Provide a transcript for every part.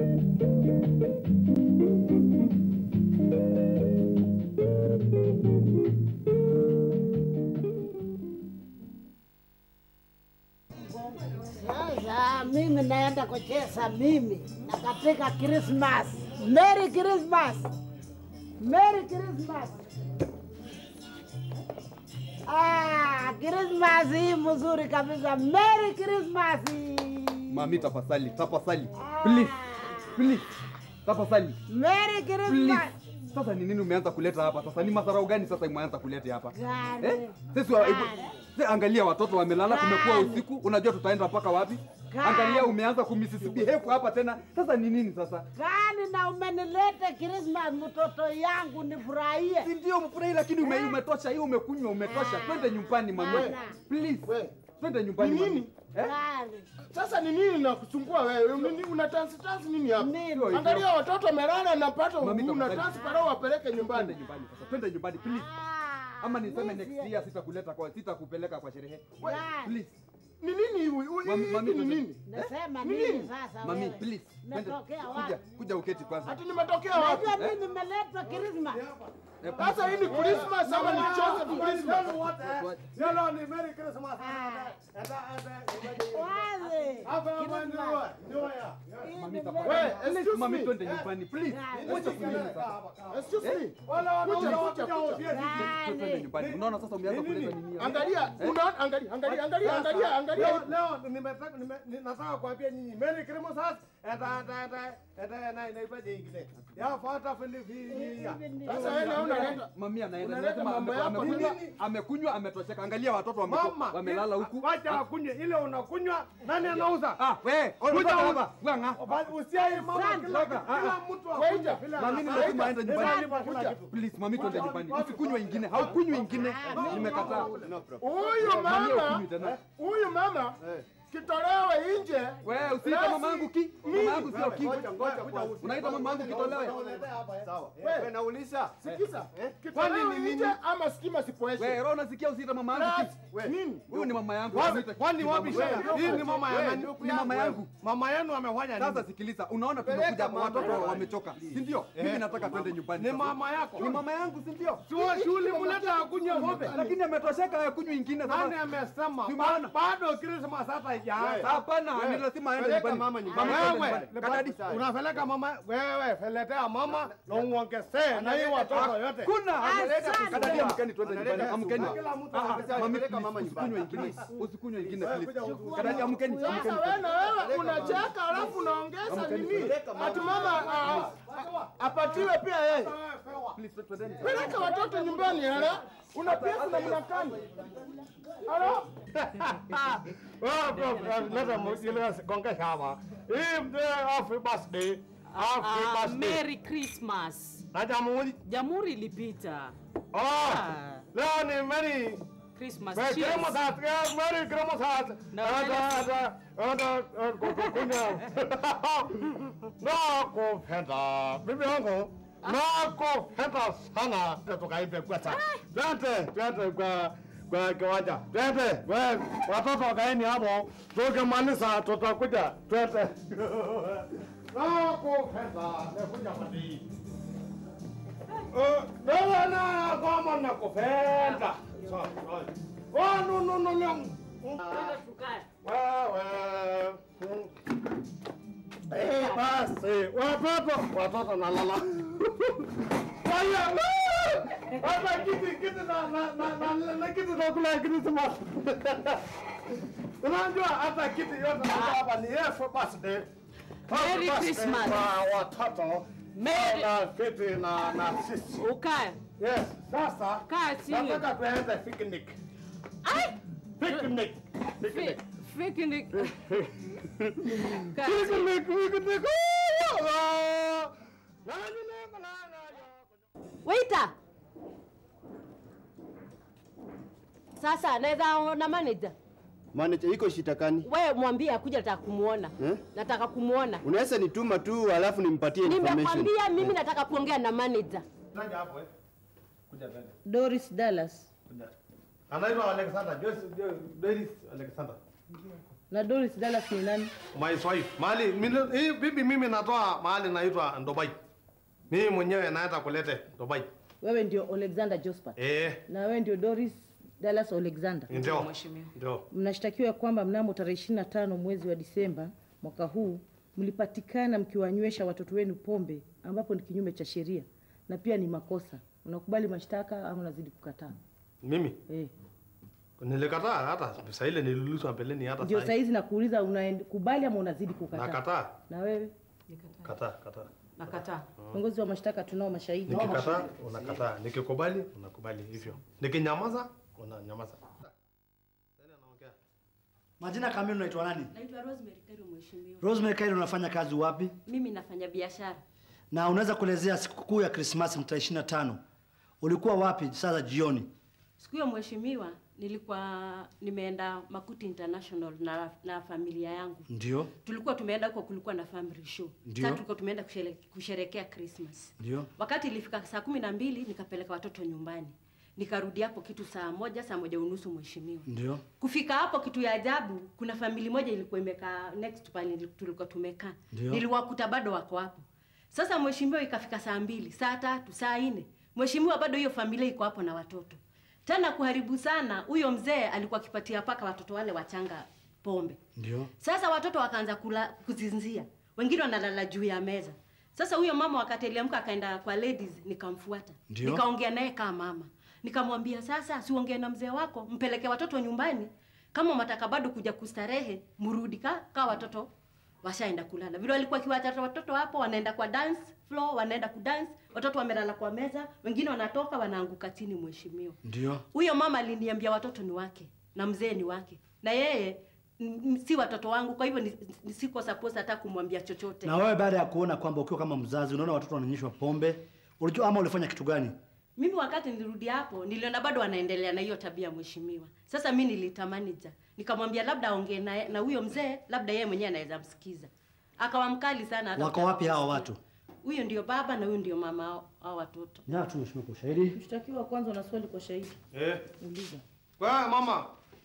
Sasa mimi naenda kucheza mimi na katika Christmas. Merry Christmas. Merry Christmas. Ah, Christmas hii mzuri kabisa. Merry Christmas. Mami, tafadhali, tafadhali. Please, please. Tafadhali. Merry Please. Christmas. Sasa ni nini umeanza kuleta hapa sasa? Ni madharau gani sasa umeanza kuleta hapa? Gani? Eh? Sisi wa, hebu- si angalia watoto wamelala, kumekuwa Gani? usiku, unajua tutaenda mpaka wapi? Gani? Angalia umeanza kumisisibehave hapa tena. Sasa ni nini sasa? Gani na umenileta Christmas mtoto yangu nifurahie. Si ndio mfurahi, lakini ume, umetosha hiyo, umekunywa, umetosha. Ah. Twende nyumbani mami. Bana. Please. We. Twende nyumbani Ni mami. nini? Eh? Gani? Sasa ni nini nakusumbua wewe? Nini una tansi tansi nini hapa? Nini? Angalia watoto wamelala na pato Mami, una tafadhali. tansi para wapeleke Twende nyumbani. nyumbani sasa. Twende nyumbani please. Ah, Ama niseme mimi next year sitakuleta kwa sitakupeleka kwa sherehe. Gani? Please. Ni nini huyu? Mami, Hii mami, ni twende. nini? Nasema Nini? nini sasa Mami, wewe? please. Twende. Natokea Kuja, wapi? kuja uketi kwanza. Ati nimetokea wapi? Najua mimi nimeletwa Christmas. Eh, Sasa hii ni Christmas ama ni Joseph Christmas? Yellow ni Merry Christmas. Wazi. Christmas. Mami, Hii ni tafadhali. Wewe, very- excuse Mami, me. twende nyumbani please. Gani? Wacha kunini sasa? Excuse me. Wale wanaume Kuja, wakuja kuja, kuja. usieni. Twende Gani? nyumbani. Unaona sasa umeanza kuleta nini hapa? Angalia, unaona angalia, angalia, angalia, angalia, angalia. Leo leo nimetaka nime- ni- nataka kuambia nyinyi Merry Christmas. Eta eta eta eta na inaipaje ingine. Ya fata fendi fi. Sasa wewe naona unaenda Mami anaenda Unaleta anasema mambo ame- yako amekunywa, nini? amekunywa, ametosheka. Angalia watoto wame- Mama, wamelala huku. Wacha akunywe ile unakunywa. Nani anauza? Ah, we, Kuja kuja huku. hapa. Wanga. Basi usiai mama Asante. kila Toka. kila Ah, mtu Waita. akunywe vile Mami anataka. nimesema aende nyumbani. Nalipa kila kitu. Please, mami twende nyumbani. Usikunywe ingine. Haukunywi ingine. Nimekataa. huyu Mami mama, haukunywi tena. huyu mama kitolewe nje. Wewe usiita mama yangu ki. Mama yangu sio ki. Unaita mama yangu kitolewe. Wewe nauliza sikiza, Kwani kitolewe ni nje ama sikima sipoeshe. Wewe roho unasikia usiita mama yangu ki. Plus, nini? Huyu ni mama yangu. Wapi? Usiite Kwani ki wapi mama. shida? Hii ni mama ya nani? Ni mama yangu. Mama yenu amefanya Sasa nini? sikiliza, unaona tumekuja hapa, watoto wamechoka, si ndio? Mimi nataka twende nyumbani. Ni sasa. mama yako. Ni mama yangu, si ndio? Sio shule mleta akunywe pombe. Lakini ametosheka akunywi ingine Nani sasa. amesema? Si Ba- maana. Bado Christmas hata haijaanza. Hapana, ni lazima aende peleka nyumbani. mama nyumbani. Mama twende Wewe nyumbani. Kadadi. unapeleka mama wewe, peletea mama na uongezee na hii watoto yote. Kuna Asante. kadadi, amkeni twende nyumbani, Analeta amkeni. supu. Kila mtu Ah, ah, anapeleka mami, mama please, nyumbani. usikunywe ingine, usikunywe ingine please. Kadadi, amkeni, Sasa amkeni. wewe na wewe unacheka alafu unaongeza nini? Ati mama ah, ah, apatiwe pia yeye. Please, twendeni. Peleka watoto nyumbani hala. Una pesa na mnakani. Hala. Wewe bro, leta mjile gongesha hapa. Hii mzee happy birthday. Happy Ah, birthday. Merry Christmas. Na jamhuri. Jamhuri ilipita. Oh. Ah, Leo ni Merry Christmas. Merry Cheers. Christmas. yeah, Merry Christmas. Na Ada ada ada kukunya. Na kupenda. Bibi yangu. Na kupenda sana. Tukaimbe kwa sasa. Twende, twende kwa kwa kiwanja. Twende, wewe watoto wakaeni hapo. Tukimaliza tutakuja. Twende. Na kupenda. Nakuja kwa hii. Wewe na kama nakupenda. Sawa, sawa. Oh, no, no, no, no. Wewe. Eh, basi. Watoto, watoto nalala. Haya. Hata kiti kiti na na na na na kiti na kula Christmas. Unajua hata kiti yote na hapa ni Yesu birthday. Merry Happy birthday Christmas. Kwa watoto. Merry- Na kiti na na sisi. Ukae. Yes, sasa Kaa chini. nataka tuende picnic. Ai! Picnic. Fi- Picnic. Picnic. Kaa chini. Picnic, picnic. Ah! Na, na, na, na, na. Waiter. Sasa naweza ona manager. Manager iko shitakani. Wewe mwambie akuja nataka kumuona. Eh? Nataka kumuona. Unaweza nituma tu alafu nimpatie information. Nimekwambia mimi nataka kuongea na manager. Nani hapo eh? Kuja twende. Doris Dallas. Kuja. Anaitwa Alexander. Joyce Jo- Doris Alexander. Na Doris Dallas ni nani? My wife. Mahali mimi- hii bibi mimi natoa mahali naitwa Dubai. Mimi mwenyewe naenda kulete Dubai. Wewe ndio Alexander Jospat. Eh, Na wewe ndio Doris Dallas Alexander. ndio. Mheshimiwa. Ndio. Mnashtakiwa ya kwamba mnamo tarehe 25 mwezi wa Disemba mwaka huu mlipatikana mkiwanywesha watoto wenu pombe ambapo ni kinyume cha sheria na pia ni makosa. Unakubali mashtaka ama unazidi kukataa? Mimi Eh. nilikataa hata saa ile niliulizwa mbeleni hata Ndio saa saa hii. hizi nakuuliza unakubali ama unazidi kukataa? Nakataa. Na wewe Kataa, kataa. Nakataa. kiongozi wa mashtaka, tunao mashahidi. Nikikataa unakataa, nikikubali unakubali hivyo. Nikinyamaza unanyamaza. Tena naongea. Majina kamili unaitwa nani? Naitwa Rosemary Kairu, mheshimiwa. Rosemary Kairo, unafanya kazi wapi? Mimi nafanya biashara. Na unaweza kuelezea sikukuu ya Krismasi tarehe 25 ulikuwa wapi saa za jioni? Siku hiyo mheshimiwa, nilikuwa nimeenda Makuti International na, na familia yangu. Ndio, Tulikuwa tumeenda huko, kulikuwa na family show. Ndio. Sasa tulikuwa tumeenda kushere, kusherekea Christmas. ndio, Wakati ilifika saa kumi na mbili nikapeleka watoto nyumbani, nikarudi hapo kitu saa moja saa moja unusu mheshimiwa. ndio, Kufika hapo kitu ya ajabu, kuna famili moja ilikuwa imekaa next pale tulikuwa tumekaa, Ndio. niliwakuta bado wako hapo. Sasa mheshimiwa, ikafika saa mbili, saa tatu, saa nne, mheshimiwa, bado hiyo familia iko hapo na watoto. Tena kuharibu sana, huyo mzee alikuwa akipatia paka watoto wale wachanga pombe. ndio, Sasa watoto wakaanza kula kuzinzia, wengine wanalala juu ya meza. Sasa huyo mama wakati aliamka akaenda kwa ladies, nikamfuata Ndio. nikaongea naye kama mama, nikamwambia sasa, siongee na mzee wako, mpeleke watoto nyumbani, kama mataka bado kuja kustarehe, mrudi ka, ka watoto washaenda kulala. Vile walikuwa kiwacha watoto hapo, wanaenda kwa dance floor, wanaenda kudance, watoto wamelala kwa meza, wengine wanatoka wanaanguka chini. Mheshimiwa, ndio. huyo mama aliniambia watoto ni wake na mzee ni wake, na yeye n- n- si watoto wangu, kwa hivyo ni, ni siko supposed hata kumwambia chochote. Na wewe baada ya kuona kwamba ukiwa kama mzazi unaona watoto wananyeshwa pombe, ulijua ama ulifanya kitu gani? Mimi wakati nilirudi hapo niliona bado wanaendelea na hiyo tabia mheshimiwa. Sasa mi niliita manager nikamwambia labda aongee na na huyo mzee, labda yeye mwenyewe anaweza msikiza. Akawa mkali sana. hata Wako kutaka wapi hawa kusikia. watu? Huyo ndio baba na huyo ndio mama hao- hao watoto. Ya tu mheshimiwa kwa ushahidi. Mshtakiwa kwanza una swali kwa shahidi. Eh. Uliza. Kwa mama.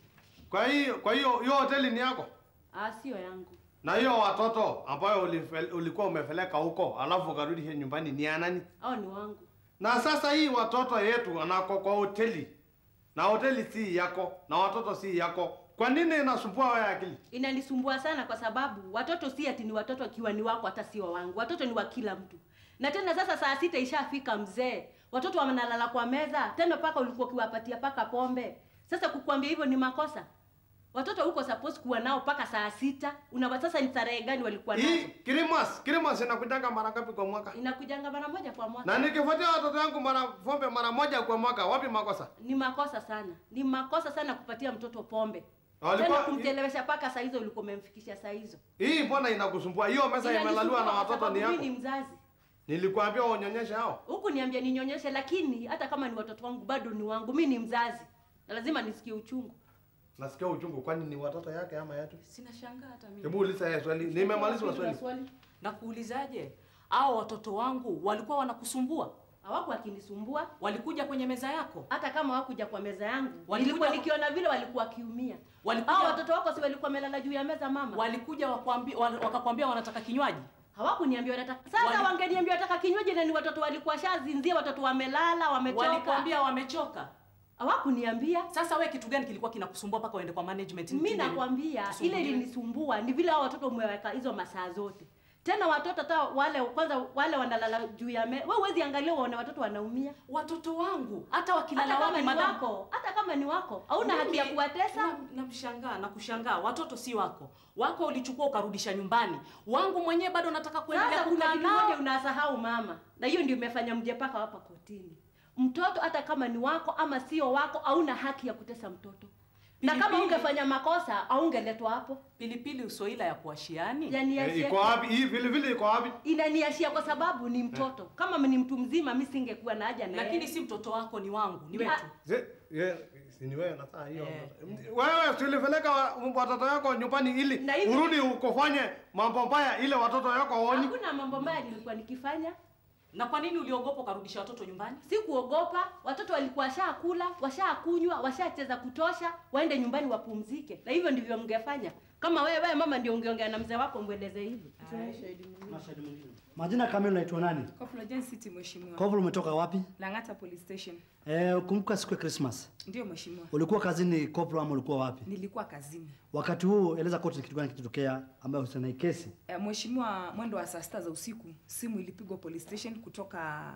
Kwa hiyo kwa hiyo hiyo hoteli ni yako? Ah, sio yangu. Na hiyo watoto ambayo ulife- ulikuwa umepeleka huko alafu ukarudi hier nyumbani ni ya nani? Hao ni wangu. Na sasa hii watoto yetu anako kwa hoteli na hoteli si yako na watoto si yako, kwa nini inasumbua wewe akili? Inanisumbua sana kwa sababu watoto si ati ni watoto akiwa ni wako hata sio wangu. Watoto ni wa kila mtu. Na tena sasa saa sita ishafika mzee. Watoto wanalala kwa meza, tena paka ulikuwa ukiwapatia paka pombe. Sasa kukuambia hivyo ni makosa. Watoto huko supposed kuwa nao paka saa sita. Una sasa ni tarehe gani walikuwa Hii nazo? Christmas, Christmas inakujanga mara ngapi kwa mwaka? Inakujanga mara moja kwa mwaka. Na nikifuatia watoto wangu mara pombe mara moja kwa mwaka, wapi makosa? Ni makosa sana. Ni makosa sana kupatia mtoto pombe. Walikuwa- Tena kumchelewesha paka saa hizo ulikuwa umemfikisha saa hizo. Hii mbona inakusumbua? Hiyo meza Inanisumbua imelaliwa na kwa watoto sababu ni yako. Mimi ni mzazi. Nilikwambia unyonyeshe hao. huku niambia ninyonyeshe, lakini hata kama ni watoto wangu bado ni wangu. Mi ni mzazi na lazima nisikie uchungu. Nasikia uchungu, kwani ni watoto yake ama yetu? Sina shangaa hata mimi. Hebu uliza yeye swali. Nimemaliza Una swali. swali? Na kuulizaje? Hao watoto wangu walikuwa wanakusumbua? Hawaku wakinisumbua Walikuja kwenye meza yako? hata kama hawakuja kwa meza yangu, Walikuja nilikuwa kwa- nikiona vile walikuwa wakiumia. Walikuja- Hao watoto wako si walikuwa wamelala juu ya meza mama? Walikuja wakwambia, wal- wakakwambia wanataka kinywaji? Hawakuniambia wanataka. Sasa Wali- wangeniambia wanataka kinywaji na ni watoto walikuwa shazinzia, watoto wamelala, wamechoka. Walikwambia wamechoka? Hawakuniambia. Sasa we kitu gani kilikuwa kinakusumbua mpaka uende kwa management? mi Nini- nakwambia ile kusumbuliwa? ilinisumbua ni vile hao watoto umeweka hizo masaa zote tena watoto hata wale kwanza wale wanalala juu ya me wewe huwezi angalia uone watoto wanaumia Watoto wangu hata wakilala hata kama wapi ni madam? wako hata kama ni wako hauna haki ya Mimi- kuwatesa na- Namshangaa na kushangaa, watoto si wako. Wako ulichukua ukarudisha nyumbani, wangu mwenyewe bado nataka kuendelea sasa kuna kukaa kitu nao. moja unasahau mama na hiyo ndio imefanya mje paka hapa kotini mtoto hata kama ni wako ama sio wako hauna haki ya kutesa mtoto na kama Pilipili. ungefanya makosa aungeletwa hapo Pilipili usoila ya kuashiani. yani Eh, iko wapi? Hii vile vile iko wapi? inaniashia kwa sababu ni mtoto kama ni mtu mzima mi singekuwa na haja na Lakini yeye. si mtoto wako, ni wangu, ni Ni- wetu. Ze, ye, si ni wewe na saa hiyo. Eh. Wewe tulipeleka wa- watoto wako nyumbani ili Na hivi- urudi ukofanye mambo mbaya ile watoto wako waoni. hakuna mambo mbaya nilikuwa nikifanya Na kwa nini uliogopa ukarudisha watoto nyumbani? si kuogopa watoto walikuwa washakula washakunywa washacheza kutosha waende nyumbani wapumzike na hivyo ndivyo mngefanya Kama wewe mama ndio ungeongea na mzee wako mweleze hivi. Majina kamili unaitwa nani? Corporal Jane City mheshimiwa. Kovu umetoka wapi? Lang'ata Police Station. Eh, kumbuka siku ya Christmas. Ndio mheshimiwa. Ulikuwa kazini Koplo ama ulikuwa wapi? Nilikuwa kazini. Wakati huu eleza kote ni kitu gani kilitokea ambayo husiana na hii kesi. Eh, Mheshimiwa, mwendo wa saa sita za usiku simu ilipigwa police station kutoka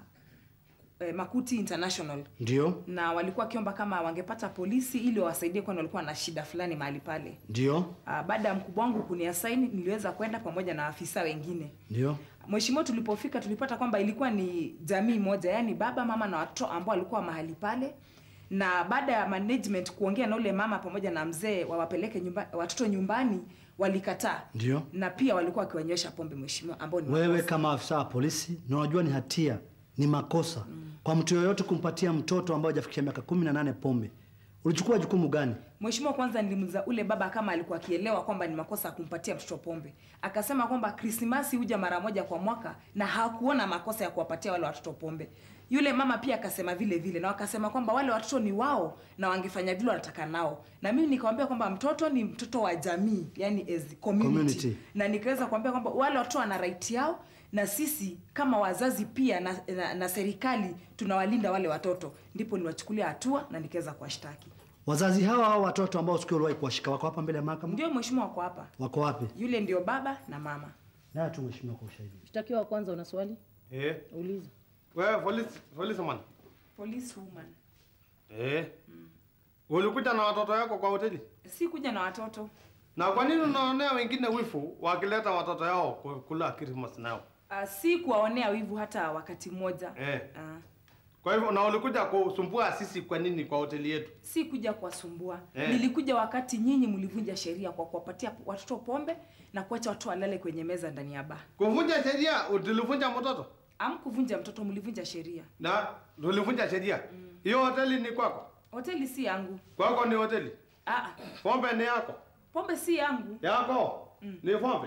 eh, Makuti International Ndio? na walikuwa wakiomba kama wangepata polisi ili wawasaidie, kwani walikuwa na shida fulani mahali pale. Ndio? Uh, baada ya mkubwa wangu kuniasaini niliweza kwenda pamoja na afisa wengine. Ndio? Mheshimiwa, tulipofika tulipata kwamba ilikuwa ni jamii moja, yaani baba, mama na watoto ambao walikuwa mahali pale, na baada ya management kuongea na ule mama pamoja na mzee wawapeleke nyumba, watoto nyumbani, walikataa Ndio? na pia walikuwa wakiwanywesha pombe, mheshimiwa, ambao ni Wewe makosa. kama afisa wa polisi na unajua ni hatia, ni makosa kwa mtu yoyote kumpatia mtoto ambaye hajafikia miaka kumi na nane pombe. Ulichukua jukumu gani? Mheshimiwa, kwanza nilimuuliza ule baba kama alikuwa akielewa kwamba ni makosa ya kumpatia mtoto pombe. Akasema kwamba Krismasi huja mara moja kwa mwaka na hakuona makosa ya kuwapatia wale watoto pombe. Yule mama pia akasema vile vile na wakasema kwamba wale watoto ni wao na wangefanya vile wanataka nao. Na mimi nikamwambia kwamba mtoto ni mtoto wa jamii, yani as community. Community. Na nikaweza kuambia kwamba wale watoto wana right yao na sisi kama wazazi pia na, na, na serikali tunawalinda wale watoto. Ndipo niwachukulia hatua na nikaweza kuwashtaki. Wazazi hawa au watoto ambao siku uliwahi kuwashika wako hapa mbele ya mahakama? Ndio mheshimiwa, wako hapa. Wako wapi? Yule ndio baba na mama. Na tu mheshimiwa kwa ushahidi. Mshtakiwa wa kwanza una swali? Eh, Uliza. wewe polisi, polisi man. Police woman. Eh. Ulikuja na watoto yako kwa hoteli? Si kuja na watoto. Na kwa nini unaonea wengine wifu wakileta watoto yao ku- kula Christmas nao? Uh, si kuwaonea wivu hata wakati mmoja. Eh. Uh, Kwa hivyo na ulikuja kusumbua sisi kwa nini kwa hoteli yetu? si kuja kuwasumbua. Eh. Nilikuja wakati nyinyi mlivunja sheria kwa kuwapatia watoto pombe na kuacha watoto walale kwenye meza ndani ya baa. Kuvunja sheria, tulivunja mtoto Amkuvunja mtoto, mlivunja sheria. na tulivunja sheria. Hiyo hoteli ni kwako? Hoteli si yangu. Kwako ni hoteli? Ah, Pombe ni yako? pombe si yangu. Yako? Ni pombe?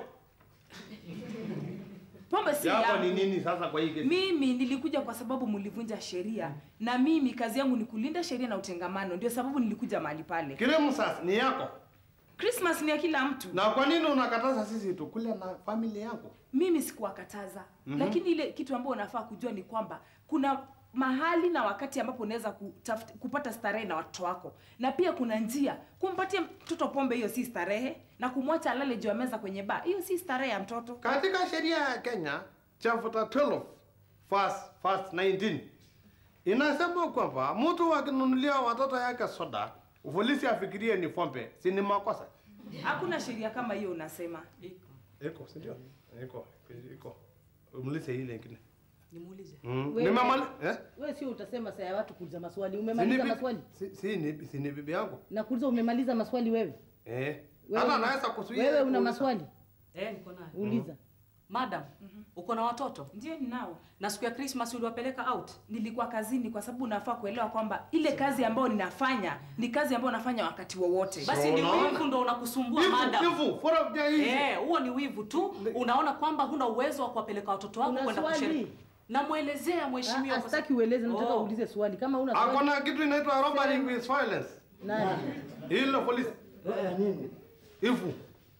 Pombe si Yako yangu. ni nini sasa kwa hii kesi? Mimi nilikuja kwa sababu mlivunja sheria na mimi kazi yangu ni kulinda sheria na utengamano, ndio sababu nilikuja mahali pale. Kirimu sasa ni yako. Christmas ni ya kila mtu. Na kwa nini unakataza sisi tukule na familia yako? Mimi sikuwakataza Mhm. lakini ile kitu ambayo unafaa kujua ni kwamba kuna mahali na wakati ambapo unaweza kutafuta- kupata starehe na watoto wako, na pia kuna njia. Kumpatia mtoto pombe, hiyo si starehe, na kumwacha alale juu ya meza kwenye baa, hiyo si starehe ya mtoto. Katika sheria ya Kenya chapter 12 verse, verse 19 inasema kwamba mtu akinunulia watoto yake soda, polisi afikirie ni pombe, si ni makosa? Hakuna sheria kama hiyo unasema. Iko, si ndio? Iko, iko. Umlise ile ingine. Nimuulize. Mm. Wewe- Nimemali eh? Wewe sio utasema saa ya watu kuuliza maswali. Si ni Umemaliza bi- maswali? Si, si ni si ni bibi yangu. Nakuuliza umemaliza maswali wewe? Eh. Wewe Hata una- anaweza kuzuia. Wewe una kuuliza. maswali? Eh, niko nayo. Uliza. Madam, uko na watoto? Ndio ninao. Na siku ya Christmas uliwapeleka out? Nilikuwa kazini kwa sababu unafaa kuelewa kwamba ile kazi ambayo ninafanya ni kazi ambayo nafanya wakati wowote. Basi ni wivu ndo unakusumbua Wivu, madam. wivu, fora vya hizi. Eh, huo ni wivu tu. Unaona kwamba huna uwezo wa kuwapeleka watoto wako Una kwenda swali? kushiriki. Namwelezea mheshimiwa. Ah, kwa Sitaki ueleze, nataka Oh. uulize swali. Kama una swali. Hakuna kitu inaitwa robbery with violence. Nani? Hilo polisi. Eh, nini? Ifu.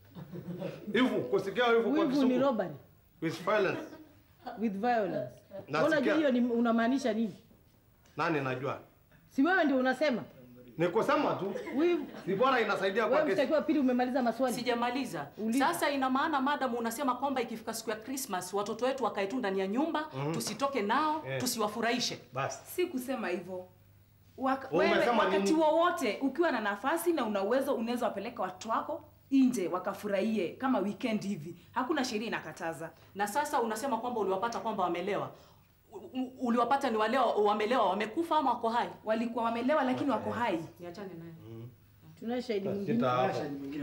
Ifu, kusikia ifu kwa Wivu ni Kizungu. robbery With violence. with violence. Nasikia. Unajua hiyo ni unamaanisha nini? Nani najua? Si wewe ndio unasema? Ni kusema tu. Wivu. Si bora inasaidia kwa Wewe kesi. mshtakiwa pili umemaliza maswali? Sijamaliza. Uliza. Sasa ina maana madam unasema kwamba ikifika siku ya Christmas watoto wetu wakae tu ndani ya nyumba, Mhm. tusitoke nao, Eh. tusiwafurahishe. Basi. Si kusema hivyo. Wak Wewe wewe umesema wakati nini? wowote ukiwa na nafasi na una uwezo unaweza wapeleka watoto wako nje wakafurahie kama weekend hivi. Hakuna sheria inakataza. Na sasa unasema kwamba uliwapata kwamba wamelewa. U- u- Uliwapata ni walewa, wamelewa, wamekufa ama wako hai? Walikuwa wamelewa lakini wako hai. Niachane naye. Tunaye shahidi Sita mwingine. hapo.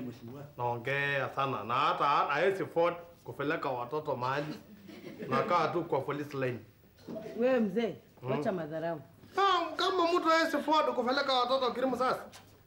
Naongea sana na hata hawezi afford kupeleka watoto mahali. Nakaa tu kwa police line. Wewe mzee, Mm. wacha madharau. Ah, Kama mtu hawezi afford kupeleka watoto kirimu sasa.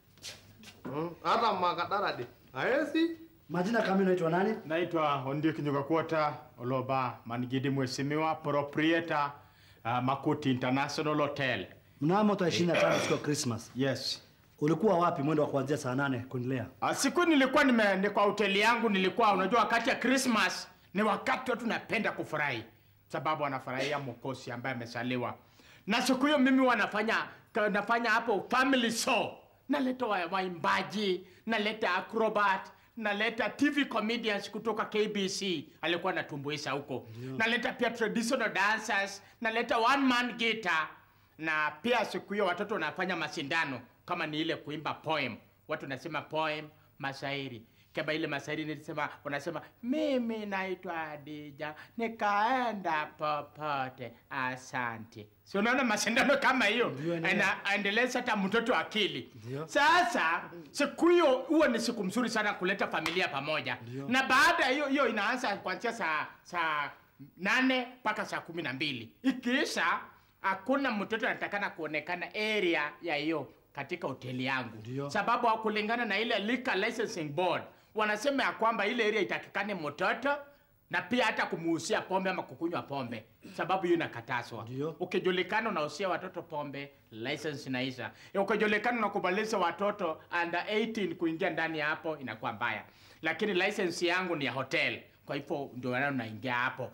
Mm, Hata makadaradi. Hawezi. Majina kamili unaitwa nani? Naitwa Ondiek Nyugakwota Oloba Mangidi Mheshimiwa proprietor uh, Makuti International Hotel. Mnamo tarehe 25 siku ya Christmas. Yes. Ulikuwa wapi mwendo wa kuanzia saa nane kuendelea? Ah, Siku nilikuwa nime ni kwa hoteli yangu, nilikuwa unajua, wakati ya Christmas ni wakati watu napenda kufurahi, sababu wanafurahia mwokozi ambaye amesaliwa. Na siku hiyo mimi wanafanya nafanya hapo family show, naleta wa- waimbaji, naleta acrobat, naleta TV comedians kutoka KBC alikuwa anatumbuisha huko, naleta pia traditional dancers, naleta one man guitar na pia siku hiyo watoto wanafanya mashindano kama ni ile kuimba poem watu nasema poem mashairi kama ile mashairi nilisema wanasema mimi naitwa Adija nikaenda popote asante si unaona mashindano kama hiyo anaendeleza hata mtoto akili sasa siku hiyo huwa ni siku mzuri sana kuleta familia pamoja na baada ya hiyo hiyo inaanza kuanzia saa saa nane mpaka saa kumi na mbili ikiisha hakuna mtoto anatakana kuonekana area ya hiyo katika hoteli yangu Ndio. sababu kulingana na ile liquor licensing board wanasema ya kwamba ile area itakikane mtoto na pia hata kumuhusia pombe ama kukunywa pombe sababu hiyo inakatazwa Ndio. ukijulikana unahusia watoto pombe license inaisha ukijulikana unakubalisha watoto under 18 kuingia ndani ya hapo inakuwa mbaya lakini license yangu ni ya hotel kwa hivyo ndio maana unaingia hapo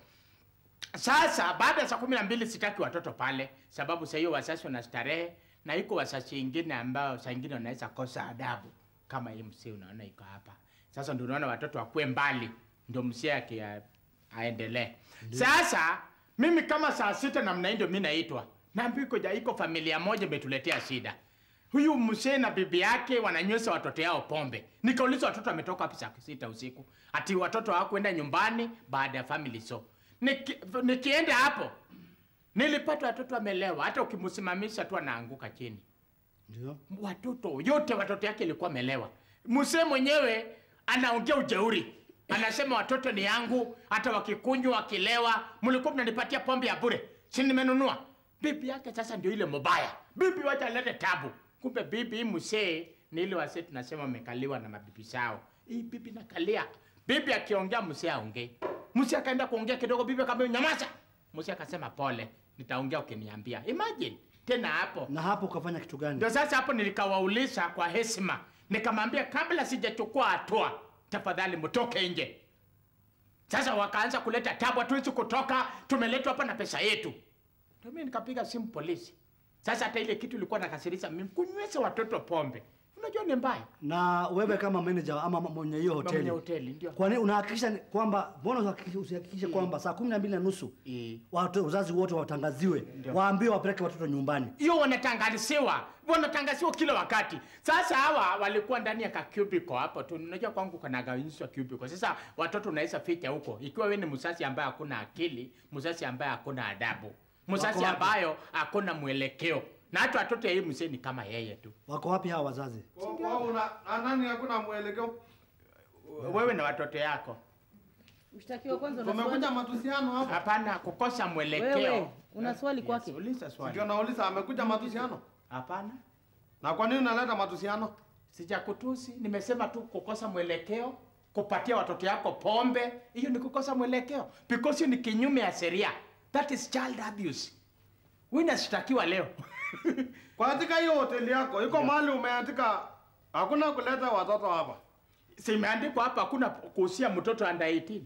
sasa baada ya saa kumi na mbili sitaki watoto pale, sababu saa hiyo wazazi wana starehe na iko wazazi wengine ambao saa ingine wanaweza kosa adabu kama hii msee unaona iko hapa. Sasa ndio unaona watoto wakuwe mbali, ndio msee aki aendelee. Sasa mimi kama saa sita namna hii ndio mimi naitwa naambiwa iko ja iko familia moja imetuletea shida. Huyu mzee na bibi yake wananywesha watoto yao pombe. Nikauliza watoto wametoka wapi saa sita usiku? Ati watoto hawakwenda nyumbani baada ya family show. Niki, nikienda hapo nilipata watoto wamelewa, hata ukimsimamisha tu anaanguka chini. Ndio. Watoto yote watoto yake ilikuwa amelewa. Mzee mwenyewe anaongea ujeuri, anasema watoto ni yangu, hata wakikunywa wakilewa, mlikuwa mnanipatia pombe ya bure, si nimenunua. Bibi yake sasa ndio ile mobaya, bibi wacha alete tabu. Kumbe bibi hii mzee ni ile wasee tunasema wamekaliwa na mabibi zao. Hii bibi nakalia, bibi akiongea mzee aongee. Mzee akaenda kuongea kidogo, bibi akamwambia nyamaza. Mzee akasema pole, nitaongea ukiniambia. Imagine tena hapo Na hapo ukafanya kitu gani? ndio sasa hapo nilikawauliza kwa heshima, nikamwambia kabla sijachukua hatua, tafadhali mtoke nje. Sasa wakaanza kuleta tabu, hatuwezi kutoka, tumeletwa hapa na pesa yetu. Ndio mimi nikapiga simu polisi. Sasa hata ile kitu ilikuwa nakasirisha mimi, kunywesha watoto pombe, unajua ni mbaya. Na wewe kama manager ama mwenye hiyo Mwenye hoteli, hoteli ndio kwa nini unahakikisha ni- kwamba mbona usihakikishe- usihakikishe kwamba saa kumi na mbili na nusu Eh. watu wazazi wote watangaziwe, waambiwe wapeleke watoto nyumbani? hiyo wanatangaziwa wanatangaziwa kila wakati. Sasa hawa walikuwa ndani ya ka cubicle hapo tu, unajua kwangu kuna gawanyishwa cubicle. Sasa watoto unaweza ficha huko, ikiwa wewe ni mzazi ambaye hakuna akili, mzazi ambaye hakuna adabu, mzazi Wako wapi? ambayo hakuna mwelekeo, na hata watoto ya hii mzee ni kama yeye tu. Wako wapi hawa wazazi? nani hakuna mwelekeo Wewe na watoto yako, Mshtakiwa kwanza una tumekuja swali? matusiano hapa hapana kukosa mwelekeo. Wewe una swali kwake? Uliza swali. ndio nauliza amekuja matusiano Hapana, na kwa nini unaleta matusiano sijakutusi, nimesema tu kukosa mwelekeo, kupatia watoto yako pombe, hiyo ni kukosa mwelekeo because hiyo ni kinyume ya sheria. That is child abuse. Wewe unashtakiwa leo. kwa katika hiyo hoteli yako iko mahali umeandika hakuna kuleta watoto hapa Simeandikwa hapa hakuna kuhusia mtoto under 18.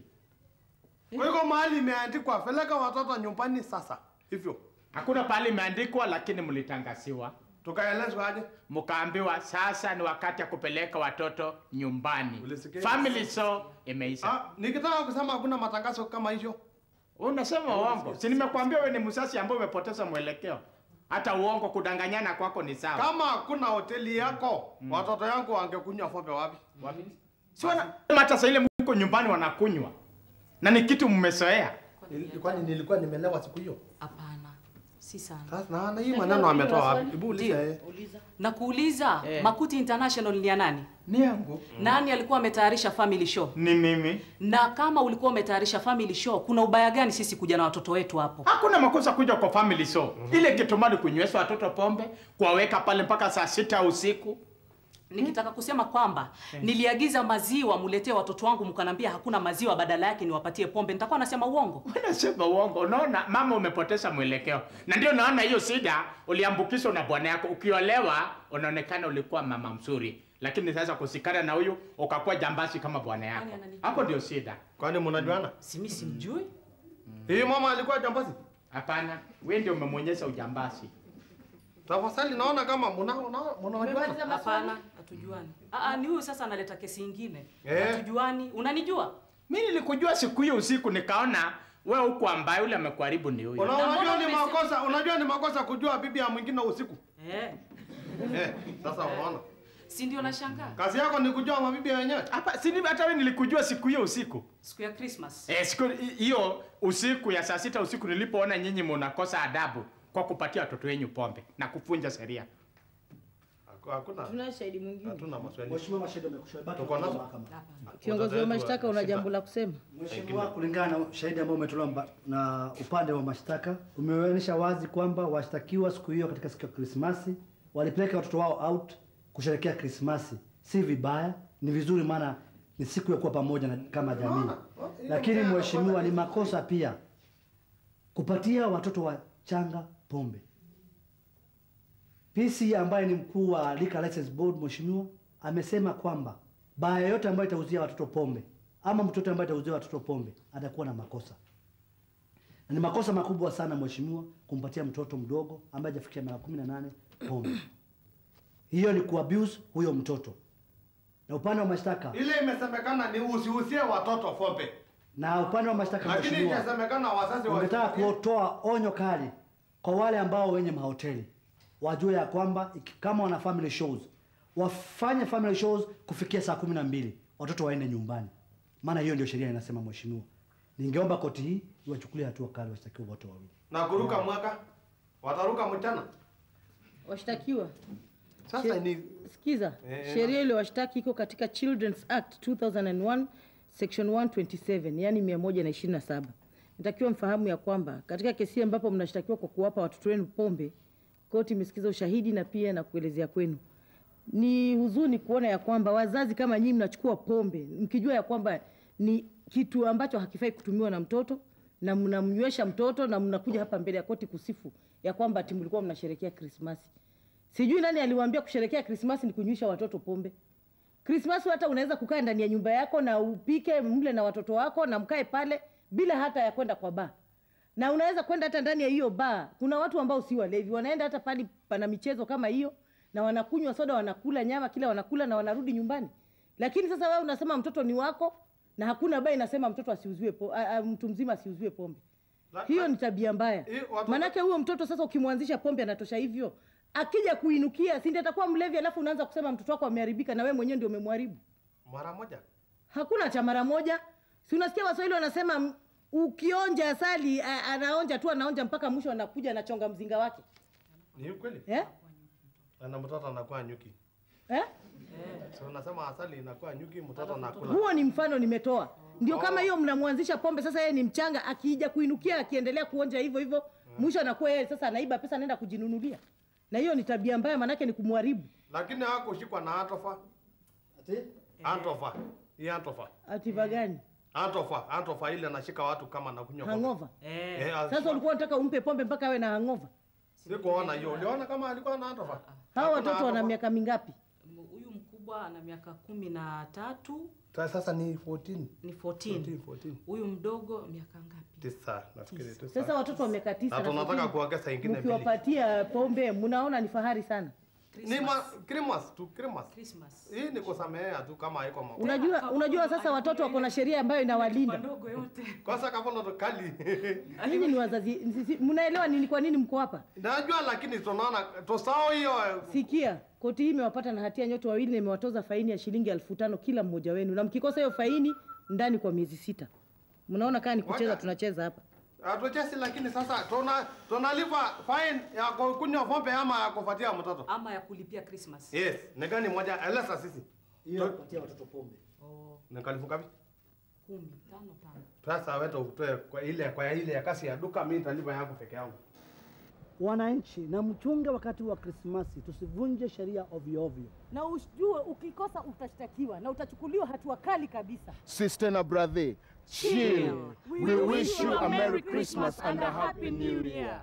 kwa iko mahali imeandikwa peleka watoto nyumbani sasa hivyo Hakuna pale imeandikwa, lakini mlitangaziwa, tukaelezwa aje mkaambiwa sasa ni wakati ya kupeleka watoto nyumbani. Ulisikia? Family show imeisha. ah, nikitaka kusema hakuna matangazo kama hiyo Unasema uongo. Si nimekuambia wewe ni msasi ambaye umepoteza mwelekeo. Hata uongo kudanganyana kwako ni sawa. kama hakuna hoteli yako watoto yangu wangekunywa pombe wapi Wapi? Si wana hata sasa ile mko nyumbani wanakunywa. Na ni kitu mmezoea. kwani nilikuwa nimelewa siku hiyo Hapana, si sana. sasa na na hii maneno ametoa wapi hebu uliza Ndio. yeye Na kuuliza Eh. Makuti International ni ya nani? Ni yangu. Nani alikuwa ametayarisha family show? Ni mimi. Na kama ulikuwa umetayarisha family show, kuna ubaya gani sisi kuja na watoto wetu hapo? Hakuna makosa kuja kwa family show. Ile kitu mali kunywesha watoto pombe, kuwaweka pale mpaka saa sita usiku. nikitaka kusema kwamba niliagiza maziwa muletee watoto wangu, mkanambia hakuna maziwa, badala yake niwapatie pombe, nitakuwa nasema uongo? Unasema uongo. Unaona mama, umepoteza mwelekeo, na ndio naona hiyo shida uliambukizwa na bwana yako. Ukiolewa unaonekana ulikuwa mama mzuri, lakini sasa kusikana na huyu ukakuwa jambazi kama bwana yako. Hapo ndio shida. Kwani mnajuana? Simi simjui. Hii mama alikuwa jambazi? Hapana, wewe ndio umemwonyesha ujambazi. Tafadhali naona kama mna mna mnajuana. Hapana, hatujuani. Ah, ah, ni huyu sasa analeta kesi ingine. Eh. Hatujuani. Unanijua? Mimi nilikujua siku hiyo usiku, nikaona wewe huko ambaye yule amekuharibu ni huyo. Una- Unajua ni makosa, unajua ni makosa kujua bibi ya mwingine usiku. Eh. Eh, sasa unaona. Si ndio nashangaa? Kazi yako ni kujua mabibi wenyewe. Hapa si mimi hata wewe nilikujua siku hiyo usiku. Siku ya Christmas. Eh, siku hiyo usiku ya saa sita usiku nilipoona nyinyi mnakosa adabu kwa kupatia watoto wenyu pombe na kufunja sheria. Hakuna. Tuna shahidi mwingine. Hatuna maswali. Mheshimiwa mashahidi wamekushauri bado Tuko nazo? mahakama. Kiongozi wa mashtaka, una jambo la kusema? Mheshimiwa, kulingana na shahidi ambao umetolewa mba- na upande wa mashtaka, umeonyesha wazi kwamba washtakiwa siku hiyo katika siku ya Krismasi walipeleka watoto wao out kusherehekea Krismasi. Si vibaya, ni vizuri, maana ni siku ya kuwa pamoja na, kama jamii. Lakini mheshimiwa, ni makosa pia kupatia watoto wachanga pombe. PC ambaye ni mkuu wa Liquor License Board, mheshimiwa, amesema kwamba baa yoyote ambayo itauzia watoto pombe ama mtoto ambaye atauzia watoto pombe atakuwa na makosa, na ni makosa makubwa sana mheshimiwa, kumpatia mtoto mdogo ambaye hajafikia miaka kumi na nane pombe. Hiyo ni kuabuse huyo mtoto. Na upande wa mashtaka Ile imesemekana ni usihusie watoto pombe. na upande wa mashtaka Lakini mheshimiwa, ikasemekana wazazi wa wangetaka kutoa onyo kali kwa wale ambao wenye mahoteli wajue ya kwamba iki- kama wana family shows wafanye family shows kufikia saa kumi na mbili watoto waende nyumbani, maana hiyo ndio sheria inasema. Mheshimiwa, ningeomba koti hii iwachukulie hatua kali washtakiwa wote wawili. na kuruka mwaka wataruka mchana. Washtakiwa Sasa She- ni Sikiza, Eh, sheria ile washtaki iko katika Children's Act 2001 section 127, yani 127. Natakiwa mfahamu ya kwamba katika kesi hii ambapo mnashtakiwa kwa kuwapa watoto wenu pombe, koti imesikiza ushahidi na pia na kuelezea kwenu. Ni huzuni kuona ya kwamba wazazi kama nyinyi mnachukua pombe mkijua ya kwamba ni kitu ambacho hakifai kutumiwa na mtoto na mnamnywesha mtoto na mnakuja hapa mbele ya koti kusifu ya kwamba ati mlikuwa mnasherehekea Krismasi. Sijui nani aliwaambia kusherekea Krismasi ni kunywisha watoto pombe. Krismasi hata unaweza kukaa ndani ya nyumba yako na upike mle na watoto wako na mkae pale bila hata ya kwenda kwa baa. Na unaweza kwenda hata ndani ya hiyo baa. Kuna watu ambao si walevi, wanaenda hata pale pana michezo kama hiyo na wanakunywa soda, wanakula nyama, kila wanakula na wanarudi nyumbani. Lakini sasa wewe unasema mtoto ni wako na hakuna baa inasema mtoto asiuziwe po, a, a, mtu mzima asiuziwe pombe. Hiyo ni tabia mbaya. Manake huyo mtoto sasa ukimwanzisha pombe anatosha hivyo. Akija kuinukia, si ndiye atakuwa mlevi alafu unaanza kusema mtoto wako ameharibika na wewe mwenyewe ndio umemharibu. mara moja. Hakuna cha mara moja. Si unasikia Waswahili wanasema m- ukionja asali a- anaonja tu anaonja mpaka mwisho anakuja anachonga mzinga wake. Ni ukweli? Eh? Na mtoto anakuwa nyuki. Eh? So unasema asali inakuwa nyuki, mtoto anakula. Huo ni mfano nimetoa. Ndio kama hiyo mnamwanzisha pombe sasa yeye ni mchanga akija kuinukia akiendelea kuonja hivyo hivyo mwisho anakuwa yeye sasa anaiba pesa anaenda kujinunulia. Na hiyo ni tabia mbaya manake ni kumharibu. Lakini hakushikwa na antofa. Ati? Antofa. Hii antofa. Ativa gani? Antofa, antofa ile anashika watu kama anakunywa pombe. Hangover. Eh, Sasa ulikuwa unataka umpe pombe mpaka awe na hangover. Sikuona hiyo. Uliona kama alikuwa na antofa? Hao watoto wana miaka mingapi? Huyu mkubwa ana miaka kumi na tatu Sasa ni 14. ni 14. 14. Huyu mdogo miaka ngapi? Tisa, nafikiri tisa. Sasa watoto wa miaka tisa Na tunataka nafikiri kuongeza ingine mbili. mkiwapatia pombe mnaona ni fahari sana. Ni ma Christmas tu Christmas. Christmas. Hii ni kusamehea tu kama haiko makosa. Unajua, unajua sasa watoto wako na sheria ambayo inawalinda. Ndogo yote. Kwanza kavono to kali. Nyinyi ni wazazi, sisi- mnaelewa nini kwa nini mko hapa? Najua lakini tunaona tosao hiyo Sikia, koti hii imewapata na hatia nyote wawili na imewatoza faini ya shilingi elfu tano kila mmoja wenu, na mkikosa hiyo faini ndani kwa miezi sita. Mnaona kama ni kucheza Wacha. tunacheza hapa. hatuchezi, lakini sasa tuna tunalipa fine ya ku- kunywa pombe ama ya kufuatia mtoto. Ama ya kulipia Christmas. Yes, ni gani moja? Eleza sisi. Hiyo kupatia watoto pombe. Oh, Ni kalifu ngapi? kumi, tano, tano. Sasa wewe utoe kwa ile kwa ile ya kasi ya duka, mimi nitalipa yangu peke yangu. Wananchi na mchunge wakati wa Krismasi, tusivunje sheria ovyo ovyo. Na ujue ukikosa utashtakiwa na utachukuliwa hatua kali kabisa. Sister na brother, chill. We wish you a Merry Christmas and a Happy New Year.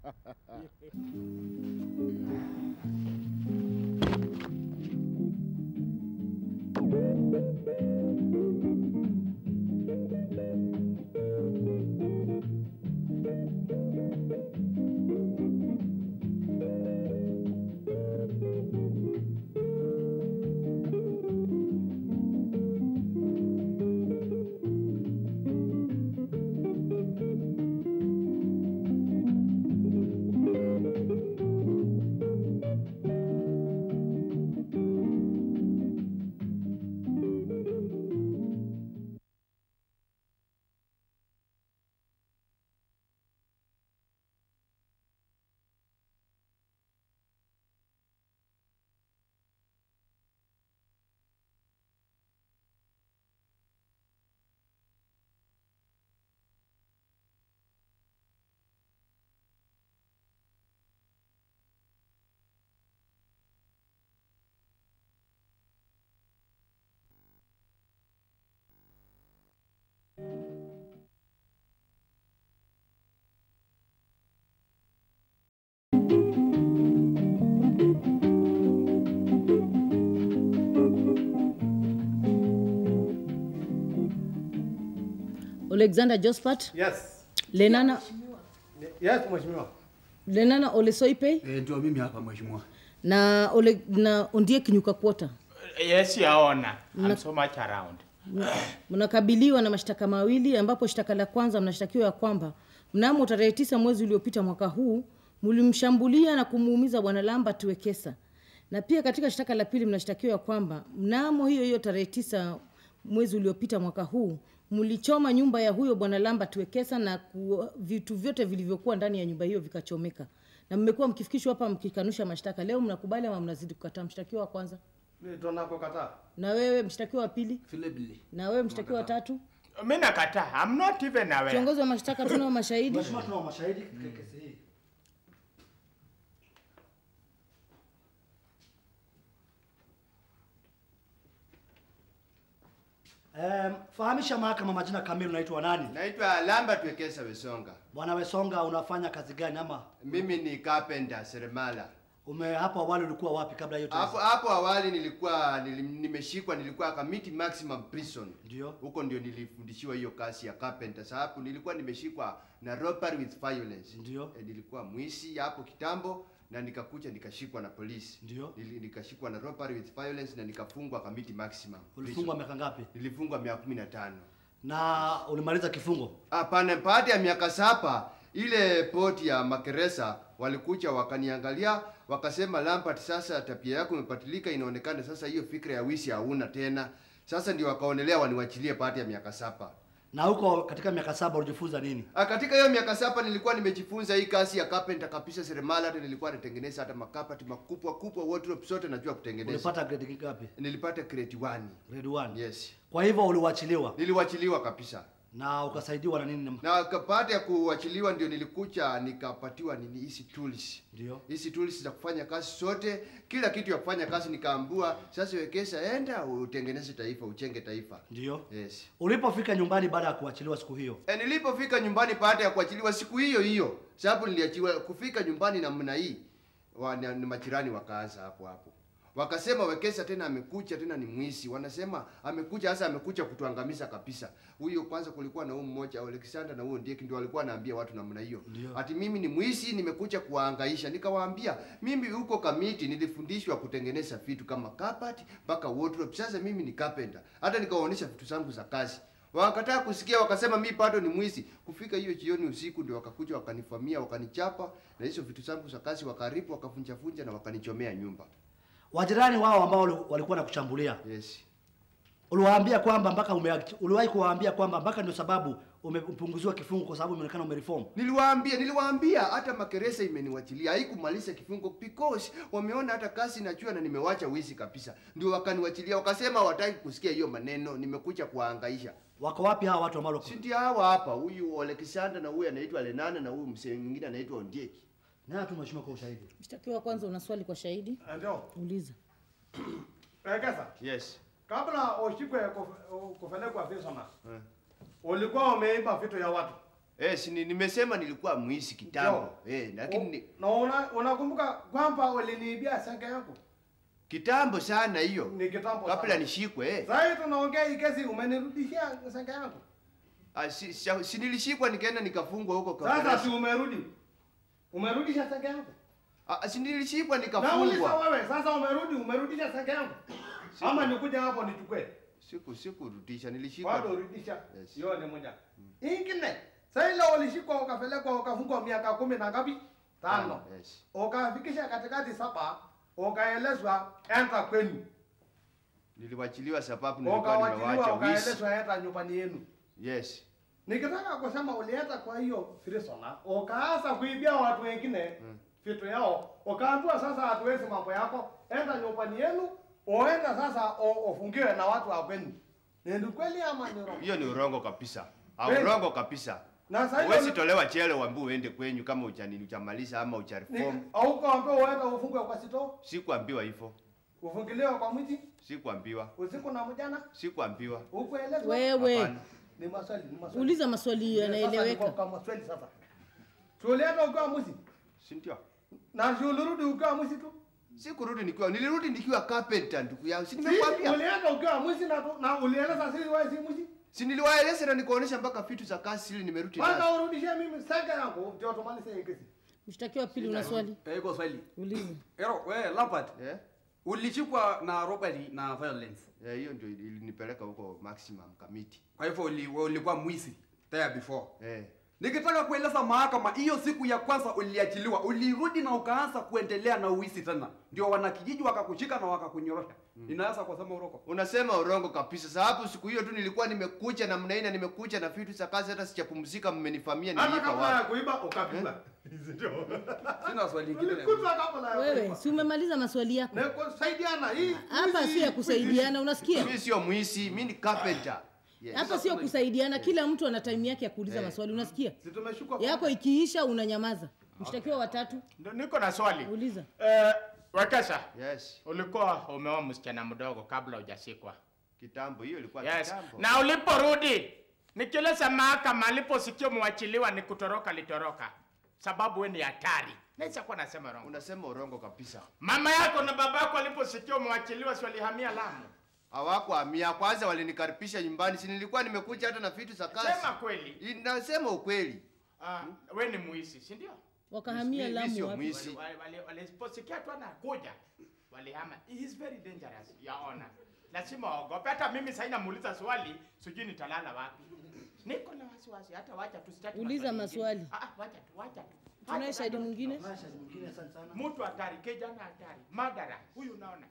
Alexander Jospat, Yes. Lenana, Yes, mheshimiwa. Lenana Olesoipe Eh, ndio mimi hapa mheshimiwa. na, Ole, na Ondie Kinyuka Kwota. Yes, yaona. I'm Na- so much around. Mnakabiliwa na mashtaka mawili ambapo shtaka la kwanza mnashtakiwa ya kwamba mnamo tarehe tisa mwezi uliopita mwaka huu mlimshambulia na kumuumiza bwana Lambert Wekesa, na pia katika shtaka la pili mnashtakiwa ya kwamba mnamo hiyo hiyo tarehe tisa mwezi uliopita mwaka huu mlichoma nyumba ya huyo bwana Lambert Wekesa na ku, vitu vyote vilivyokuwa ndani ya nyumba hiyo vikachomeka, na mmekuwa mkifikishwa hapa mkikanusha mashtaka. Leo mnakubali ama mnazidi kukataa? Mshtakiwa wa kwanza, Mimi tunakokataa. na wewe mshtakiwa wa pili, Vile vile. na wewe mshtakiwa wa tatu. Mimi nakataa. I'm not even aware. Kiongozi wa mashtaka, tunao mashahidi. Mheshimiwa, tunao mashahidi katika kesi hii. Um, fahamisha mahakama majina kamili, unaitwa nani? Naitwa Lambert Wekesa Wesonga. Bwana Wesonga, unafanya kazi gani ama Mimi ni carpenter seremala. ume hapo awali ulikuwa wapi kabla hiyo Hapo hapo awali nilikuwa nili, nimeshikwa nilikuwa Kamiti Maximum Prison. Ndio. Huko ndio nilifundishiwa hiyo kazi ya carpenter. Sababu nilikuwa nimeshikwa na robbery with violence. Ndio. E, nilikuwa mwizi hapo kitambo na nikakuja nikashikwa na polisi. Ndio. Nili, nikashikwa na robbery with violence na nikafungwa Kamiti Maximum. Ulifungwa Prison. miaka ngapi? Nilifungwa miaka 15. Na ulimaliza kifungo? Hapana, baada ya miaka saba ile poti ya magereza walikuja wakaniangalia, wakasema Lampard, sasa tabia yako imepatilika, inaonekana sasa hiyo fikra ya wizi hauna tena. Sasa ndio wakaonelea waniwachilie baada ya miaka saba. Na huko katika miaka saba ulijifunza nini? Ah, Katika hiyo miaka saba nilikuwa nimejifunza hii kazi ya carpenter kabisa, seremala. Hata nilikuwa natengeneza hata makapati makubwa kubwa, wardrobe zote najua kutengeneza. Ulipata grade ngapi? Nilipata grade 1. Grade 1. Yes. Kwa hivyo uliwachiliwa Niliwachiliwa kabisa. na ukasaidiwa na nini? na ka- baada ya kuachiliwa ndio nilikuja nikapatiwa nini hizi tools Ndio. hizi tools za kufanya kazi zote kila kitu ya kufanya kazi nikaambua sasa wekesa enda utengeneze taifa uchenge taifa Ndio. yes Ulipofika nyumbani baada ya kuachiliwa siku hiyo, e, nilipofika nyumbani baada ya kuachiliwa siku hiyo hiyo sababu niliachiwa kufika nyumbani namna hii wa, ni, ni majirani wakaanza hapo hapo wakasema wekesa tena amekuja tena ni mwizi wanasema amekuja hasa amekuja kutuangamiza kabisa huyo kwanza kulikuwa na huyu mmoja Alexander na huyo ndiye ndio alikuwa anaambia watu namna hiyo Ndio. ati mimi ni mwizi nimekuja kuwahangaisha nikawaambia mimi huko kamiti nilifundishwa kutengeneza vitu kama carpet mpaka wardrobe sasa mimi ni carpenter hata nikawaonyesha vitu zangu za kazi Wakakataa kusikia, wakasema mi bado ni mwizi. Kufika hiyo jioni usiku, ndio wakakuja wakanifamia, wakanichapa na hizo vitu zangu za kazi wakaribu, wakavunjavunja na wakanichomea nyumba. wajirani wao ambao wali- walikuwa nakushambulia, Yes. uliwaambia kwamba mpaka ume, uliwahi kuwaambia kwamba mpaka ndio sababu umepunguziwa kifungo kwa sababu imeonekana umereform? Niliwaambia, niliwaambia hata magereza imeniwachilia haikumaliza kifungo because wameona hata kazi najua na nimewacha wizi kabisa, ndio wakaniwachilia. Wakasema hawataki kusikia hiyo maneno, nimekuja kuwahangaisha. Wako wapi hawa watu ambao Si ndio hawa hapa, huyu Alexander na huyu anaitwa Lenana na huyu mzee mwingine anaitwa Ondieki. Na tu mheshimiwa kwa ushahidi. Mshtakiwa, kwanza una swali kwa shahidi? Ndio. Uliza. Wekesa. Yes. Kabla ushikwe kuf- kupelekwa Fisherman, Eh. ulikuwa umeiba vitu ya watu. Eh, si ni- nimesema nilikuwa mwizi kitambo. Eh, lakini ni- Na una, unakumbuka kwamba uliniibia senge yangu? kitambo sana hiyo. Ni kitambo Kabla sana. nishikwe eh. Sasa hivi tunaongea hii kesi umenirudishia senge yangu. Ah, si, si, si nilishikwa nikaenda nikafungwa huko kwa Sasa gereza. si umerudi. Umerudisha senge yangu. Ah, si nilishikwa Nauliza nikafungwa. wewe, sasa umerudi, umerudisha senge yangu. Ama nikuja hapo nichukue. Siku sikurudisha, nilishikwa. Bado urudisha. Yes. Hiyo ni moja. Ingine. Sasa ile ulishikwa ukapelekwa ukafungwa miaka kumi na ngapi? Tano. Yes. Ukafikisha katikati saba, ukaelezwa enda kwenu. Niliwachiliwa sababu nilikuwa nimewacha Ukawachiliwa wizi. ukaelezwa enda nyumbani yenu. Yes. Nikitaka kusema ulienda kwa hiyo Frisona, ukaanza kuibia watu wengine vitu yao, ukaambiwa sasa hatuwezi mambo yako, enda nyumbani yenu, uenda sasa u- ufungiwe na watu wa kwenu. Ni kweli ama ni urongo? Hiyo ni urongo kabisa. Ah, Kweli? urongo kabisa. Na sasa hiyo Huwezi ni- tolewa chele uambiwe uende kwenyu kama uchani uchamaliza ama uchareform. au kuambiwa uenda ufungwe kwa sito, Sikuambiwa hivyo. ufungiliwe kwa mji Sikuambiwa. usiku na mchana, Sikuambiwa. ukuelezwa. Wewe. Hapana. Ni maswali, ni maswali. Uliza maswali Sasa niko yanaeleweka. kwa maswali sasa. Si ulienda ukiwa mwizi? Si ndio? Na si ulirudi ukiwa mwizi tu? Sikurudi nikiwa nilirudi nikiwa carpenter ndugu yangu. Si Si nimekwambia. ulienda ukiwa mwizi na tu- na ulieleza sisi wewe si mwizi? Si niliwaeleza na nikuonesha mpaka vitu za kazi ili nimerudi Kwanza nazo. urudishie mimi senge yangu ndio tumalize hii kesi. Mshtakiwa pili una swali? Eh, iko swali. Uliza. Ero, we Lampard. Eh? Ulishikwa na robbery na violence. Eh, hiyo ndio ilinipeleka huko maximum committee. Kwa hivyo uli- we ulikuwa mwizi there before. Eh. Nikitaka kueleza mahakama, hiyo siku ya kwanza uliachiliwa, ulirudi na ukaanza kuendelea na uwizi tena, ndio wanakijiji wakakushika na wakakunyorosha. Inaweza kusema uroko. Unasema urongo kabisa. Sababu siku hiyo tu nilikuwa nimekuja na mnaina nimekuja na vitu za kazi hata sijapumzika mmenifamia Hata nilipa kabla ya wapi. kuiba ukapigwa. Sina swali lingine. Ulikutwa kabla ya Wewe, kuiba. si umemaliza maswali yako? Na kusaidiana hii. Hapa hizi- sio ya kusaidiana, unasikia? Mimi sio mwizi, mimi ni carpenter. Yes. Hapa sio kusaidiana, kila mtu ana time yake ya kuuliza Eh. maswali, unasikia? Si tumeshuka kwa- Yako ikiisha unanyamaza. Mshtakiwa watatu, Ndio niko na swali. uliza. Eh, Wekesa, Yes. ulikuwa umeoa msichana mdogo kabla hujasikwa. Kitambo hiyo ilikuwa Yes. kitambo. Na uliporudi nikieleza mahakama aliposikia mwachiliwa ni kutoroka litoroka, sababu we ni hatari. Naweza kuwa nasema wrong. Unasema urongo kabisa. Mama yako na baba yako aliposikia mwachiliwa si walihamia Lamu. Hawakuhamia kwanza, walinikaribisha nyumbani. Si nilikuwa nimekuja hata na vitu za kazi. Sema kweli. I- Nasema ukweli. Ah, we ni muisi, si ndio? Wakahamia Mimi Lamu sio wapi? mwizi. Wali- wali- Waliposikia tu anakuja walihama. He is very dangerous, your honor. Lazima waogope. Hata mimi sasa namuuliza swali, sijui nitalala wapi. Niko na wasiwasi, hata wacha tu sitaki Uliza maswali maswali. mengine. Ah, ah, wacha tu, wacha tu. Tunaye Wacha shahidi tu. mwingine? Mwingine asante sana. Mtu hatari, kijana hatari, madara. Huyu unaona.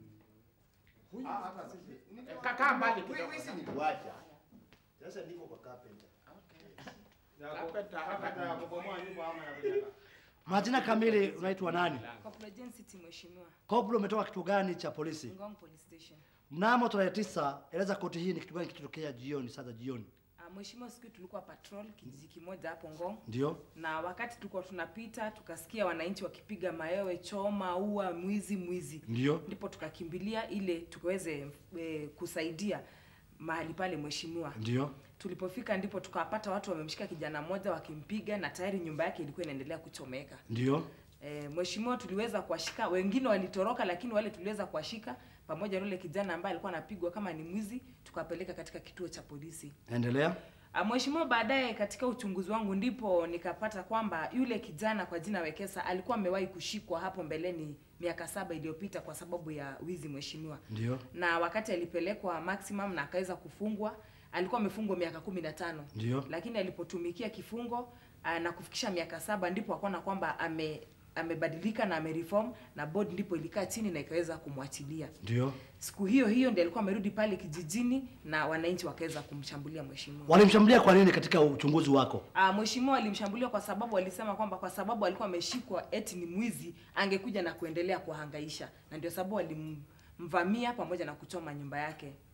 Huyu. Ah, hata sisi. Eh, Kakaa mbali kidogo. Wizi niliwacha. Sasa niko kwa carpenter. Ya ku- carpenter ya kubomoa nyumba ama ya kujenga. Majina kamili unaitwa nani? Corporal Jane City mheshimiwa. Koplo umetoka kituo gani cha polisi? Ngong Police Station. Mnamo tarehe tisa, eleza koti hii ni kitu gani kilitokea jioni, saa za jioni? Ah, mheshimiwa, siku hiyo tulikuwa patrol kijiji kimoja hapo Ngong. Ndio? na wakati tulikuwa tunapita tukasikia wananchi wakipiga mayowe choma ua mwizi mwizi Ndio? ndipo tukakimbilia ile tukaweze e, kusaidia mahali pale mheshimiwa Ndio? tulipofika ndipo tukawapata watu wamemshika kijana mmoja wakimpiga na tayari nyumba yake ilikuwa inaendelea kuchomeka Ndio? e, mheshimiwa tuliweza kuwashika wengine walitoroka lakini wale tuliweza kuwashika pamoja na yule kijana ambaye alikuwa anapigwa kama ni mwizi tukapeleka katika kituo cha polisi Endelea. Ah, Mheshimiwa, baadaye katika uchunguzi wangu ndipo nikapata kwamba yule kijana kwa jina Wekesa alikuwa amewahi kushikwa hapo mbeleni miaka saba iliyopita kwa sababu ya wizi mheshimiwa, Ndio? na wakati alipelekwa maximum na akaweza kufungwa alikuwa amefungwa miaka kumi na tano Ndio? lakini alipotumikia kifungo ah, na kufikisha miaka saba ndipo akaona kwamba ame amebadilika na amereform na board ndipo ilikaa chini na ikaweza kumwachilia. Ndio? Siku hiyo hiyo ndiye alikuwa amerudi pale kijijini na wananchi wakaweza kumshambulia mheshimiwa. Walimshambulia kwa nini katika uchunguzi wako? Ah, mheshimiwa alimshambulia kwa sababu alisema kwamba kwa sababu alikuwa ameshikwa eti ni mwizi angekuja na kuendelea kuhangaisha, na ndio sababu walimvamia pamoja na kuchoma nyumba yake.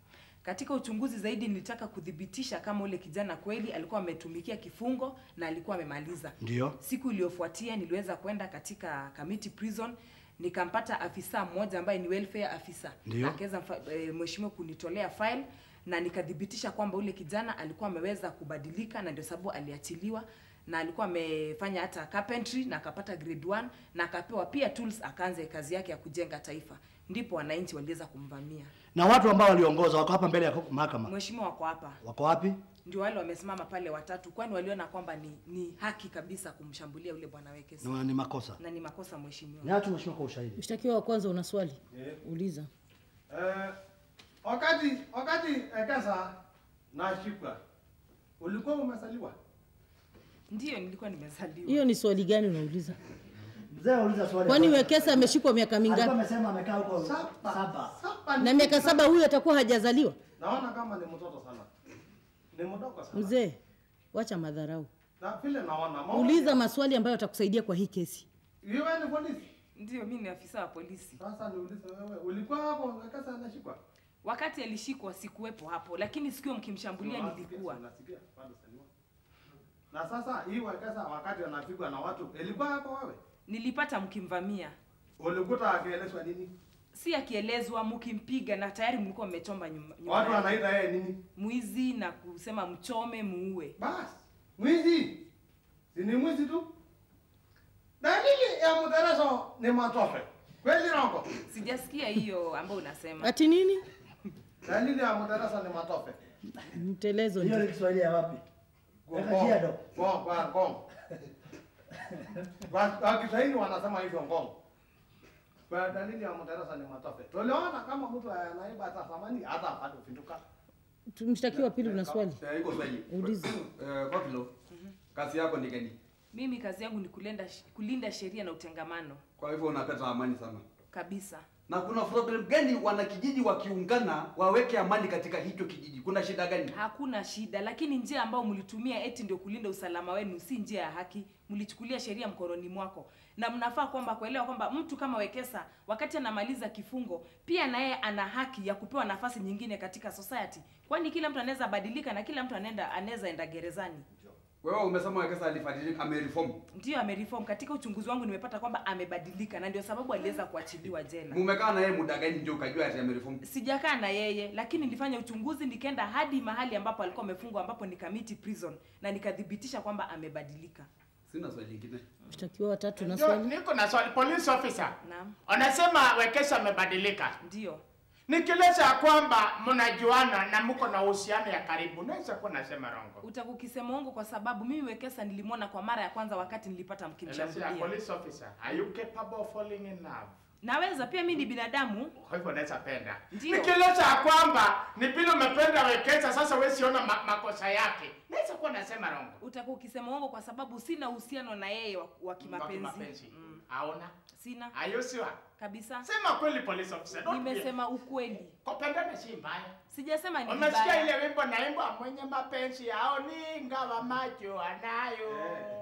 Katika uchunguzi zaidi nilitaka kuthibitisha kama ule kijana kweli alikuwa ametumikia kifungo na alikuwa amemaliza. Ndio. Siku iliyofuatia niliweza kwenda katika Kamiti Prison nikampata afisa mmoja ambaye ni welfare afisa. Ndio. Akaweza mfa- eh, mheshimiwa kunitolea file na nikathibitisha kwamba ule kijana alikuwa ameweza kubadilika na ndio sababu aliachiliwa na alikuwa amefanya hata carpentry na akapata grade 1 na akapewa pia tools akaanza kazi yake ya kujenga taifa. Ndipo wananchi waliweza kumvamia. Na watu ambao waliongoza wako hapa mbele ya mahakama. Mheshimiwa wako hapa. Wako wapi? Ndio wale wamesimama pale watatu kwani waliona kwamba ni, ni haki kabisa kumshambulia yule bwana Wekesa. Na ni makosa. Na ni makosa mheshimiwa. Ni hatu mheshimiwa kwa ushahidi. Mshtakiwa wa kwanza una swali? Uliza. Eh, wakati wakati Ekesa nashikwa ulikuwa umezaliwa? Ndio nilikuwa nimezaliwa. Hiyo ni swali gani unauliza? Mzee uliza swali. Kwani Wekesa ameshikwa miaka Alikuwa mingapi? amesema amekaa huko saba. Na miaka saba huyu atakuwa hajazaliwa? Naona kama ni mtoto sana, ni mdogo sana. Mzee, wacha madharau. Na vile naona maoni- Uliza maswali ambayo yatakusaidia kwa hii kesi. Wewe ni polisi? Ndio mimi ni afisa wa polisi. Sasa niulize wewe, ulikuwa hapo Ekesa anashikwa? Wakati alishikwa sikuwepo hapo, lakini sikio mkimshambulia nilikuwa. Unasikia? Bado saliwa. Na sasa hii Ekesa wakati anapigwa na watu, ilikuwa hapo wewe? Nilipata mkimvamia. Ulikuta akielezwa nini? Si akielezwa mkimpiga na tayari mlikuwa mmechomba nyumba. nyumba Watu yake. wanaita yeye nini? Mwizi na kusema mchome muue. Bas, mwizi. Si ni mwizi tu? Dalili ya mtaraso ni matope. Kweli nako? Sijasikia hiyo ambayo unasema. Ati nini? Dalili ya mtaraso ni matope. Mtelezo Hiyo ni ndio. Kiswahili ya wapi? Weka jiado. Ngong, kwa ngong. Kwa kwa Kiswahili wanasema hivyo ngong. Kwa dalili ya mtaraso ni matope. Tuliona kama mtu anaiba hata thamani hata bado pinduka. Tu- Mshtakiwa wa pili una swali? Eh, iko swali. Uliza. Eh, Kopilo, kazi yako ni gani? Mimi kazi yangu ni kulinda kulinda sheria na utengamano Kwa hivyo unapeta amani sana. kabisa. Na kuna problem gani wanakijiji wakiungana waweke amani katika hicho kijiji? Kuna shida gani? Hakuna shida, lakini njia ambayo mlitumia eti ndio kulinda usalama wenu si njia ya haki. Mlichukulia sheria mkononi mwako, na mnafaa kwamba kuelewa kwamba mtu kama Wekesa wakati anamaliza kifungo, pia na yeye ana haki ya kupewa nafasi nyingine katika society, kwani kila mtu anaweza badilika na kila mtu anaenda anaweza enda gerezani. Wewe umesema Wekesa alibadilika, amereform. Ndio amereform. Katika uchunguzi wangu nimepata kwamba amebadilika, na ndio sababu aliweza kuachiliwa jela. Mumekaa na yeye muda gani ndio ukajua ati amereform? sijakaa na yeye lakini nilifanya uchunguzi nikaenda hadi mahali ambapo alikuwa amefungwa ambapo ni Kamiti prison na nikathibitisha kwamba amebadilika Sina swali lingine. Mshtakiwa wa tatu una Ndio, swali? niko na swali police officer. Naam. Anasema Wekesa amebadilika. Ndio. Nikieleza ya kwamba mnajuana na mko na uhusiano ya karibu, naweza kuwa nasema rongo. utakukisema uongo kwa sababu mimi Wekesa nilimwona kwa mara ya kwanza wakati nilipata Elezea, mkimshambulia. police officer, are you capable of falling in love? Naweza pia mimi ni binadamu. Kwa hivyo naweza penda. Ndio. Nikieleza ya kwamba ni vile umependa Wekesa, sasa wewe siona ma makosa yake, naweza kuwa nasema rongo. Utakuwa ukisema uongo kwa sababu sina uhusiano na yeye wa, wa kimapenzi. kimapenzi. Aona? Sina. Are you sure? Kabisa. Sema kweli police officer. don't be- Nimesema ukweli. Kupendana si mbaya. Sijasema ni Umesikia vibaya. ile wimbo naimbwa mwenye mapenzi yao ni ingawa macho anayo.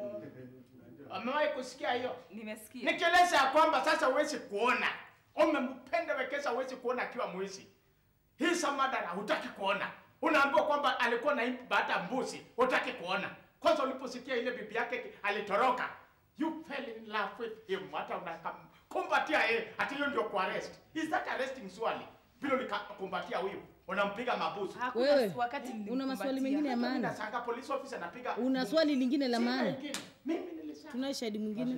Umewahi kusikia hiyo? Nimesikia. Nikieleza ya kwamba sasa huwezi kuona. Umempenda Wekesa huwezi kuona akiwa mwizi. Hii samadara hutaki kuona. Unaambiwa kwamba alikuwa na baada mbuzi, hutaki kuona. Kwanza uliposikia ile bibi yake alitoroka, you fell in love with him. Hata unakumbatia yeye, hata hiyo ndio kuarrest. Is that arresting swali? Vile ulikakumbatia huyu, unampiga mabusu. Hakuna Wewe, wakati una maswali mengine ya maana? Nashangaa police officer anapiga Una swali lingine la Sina maana? ingine. Mimi nilisema Tunaye shahidi mwingine?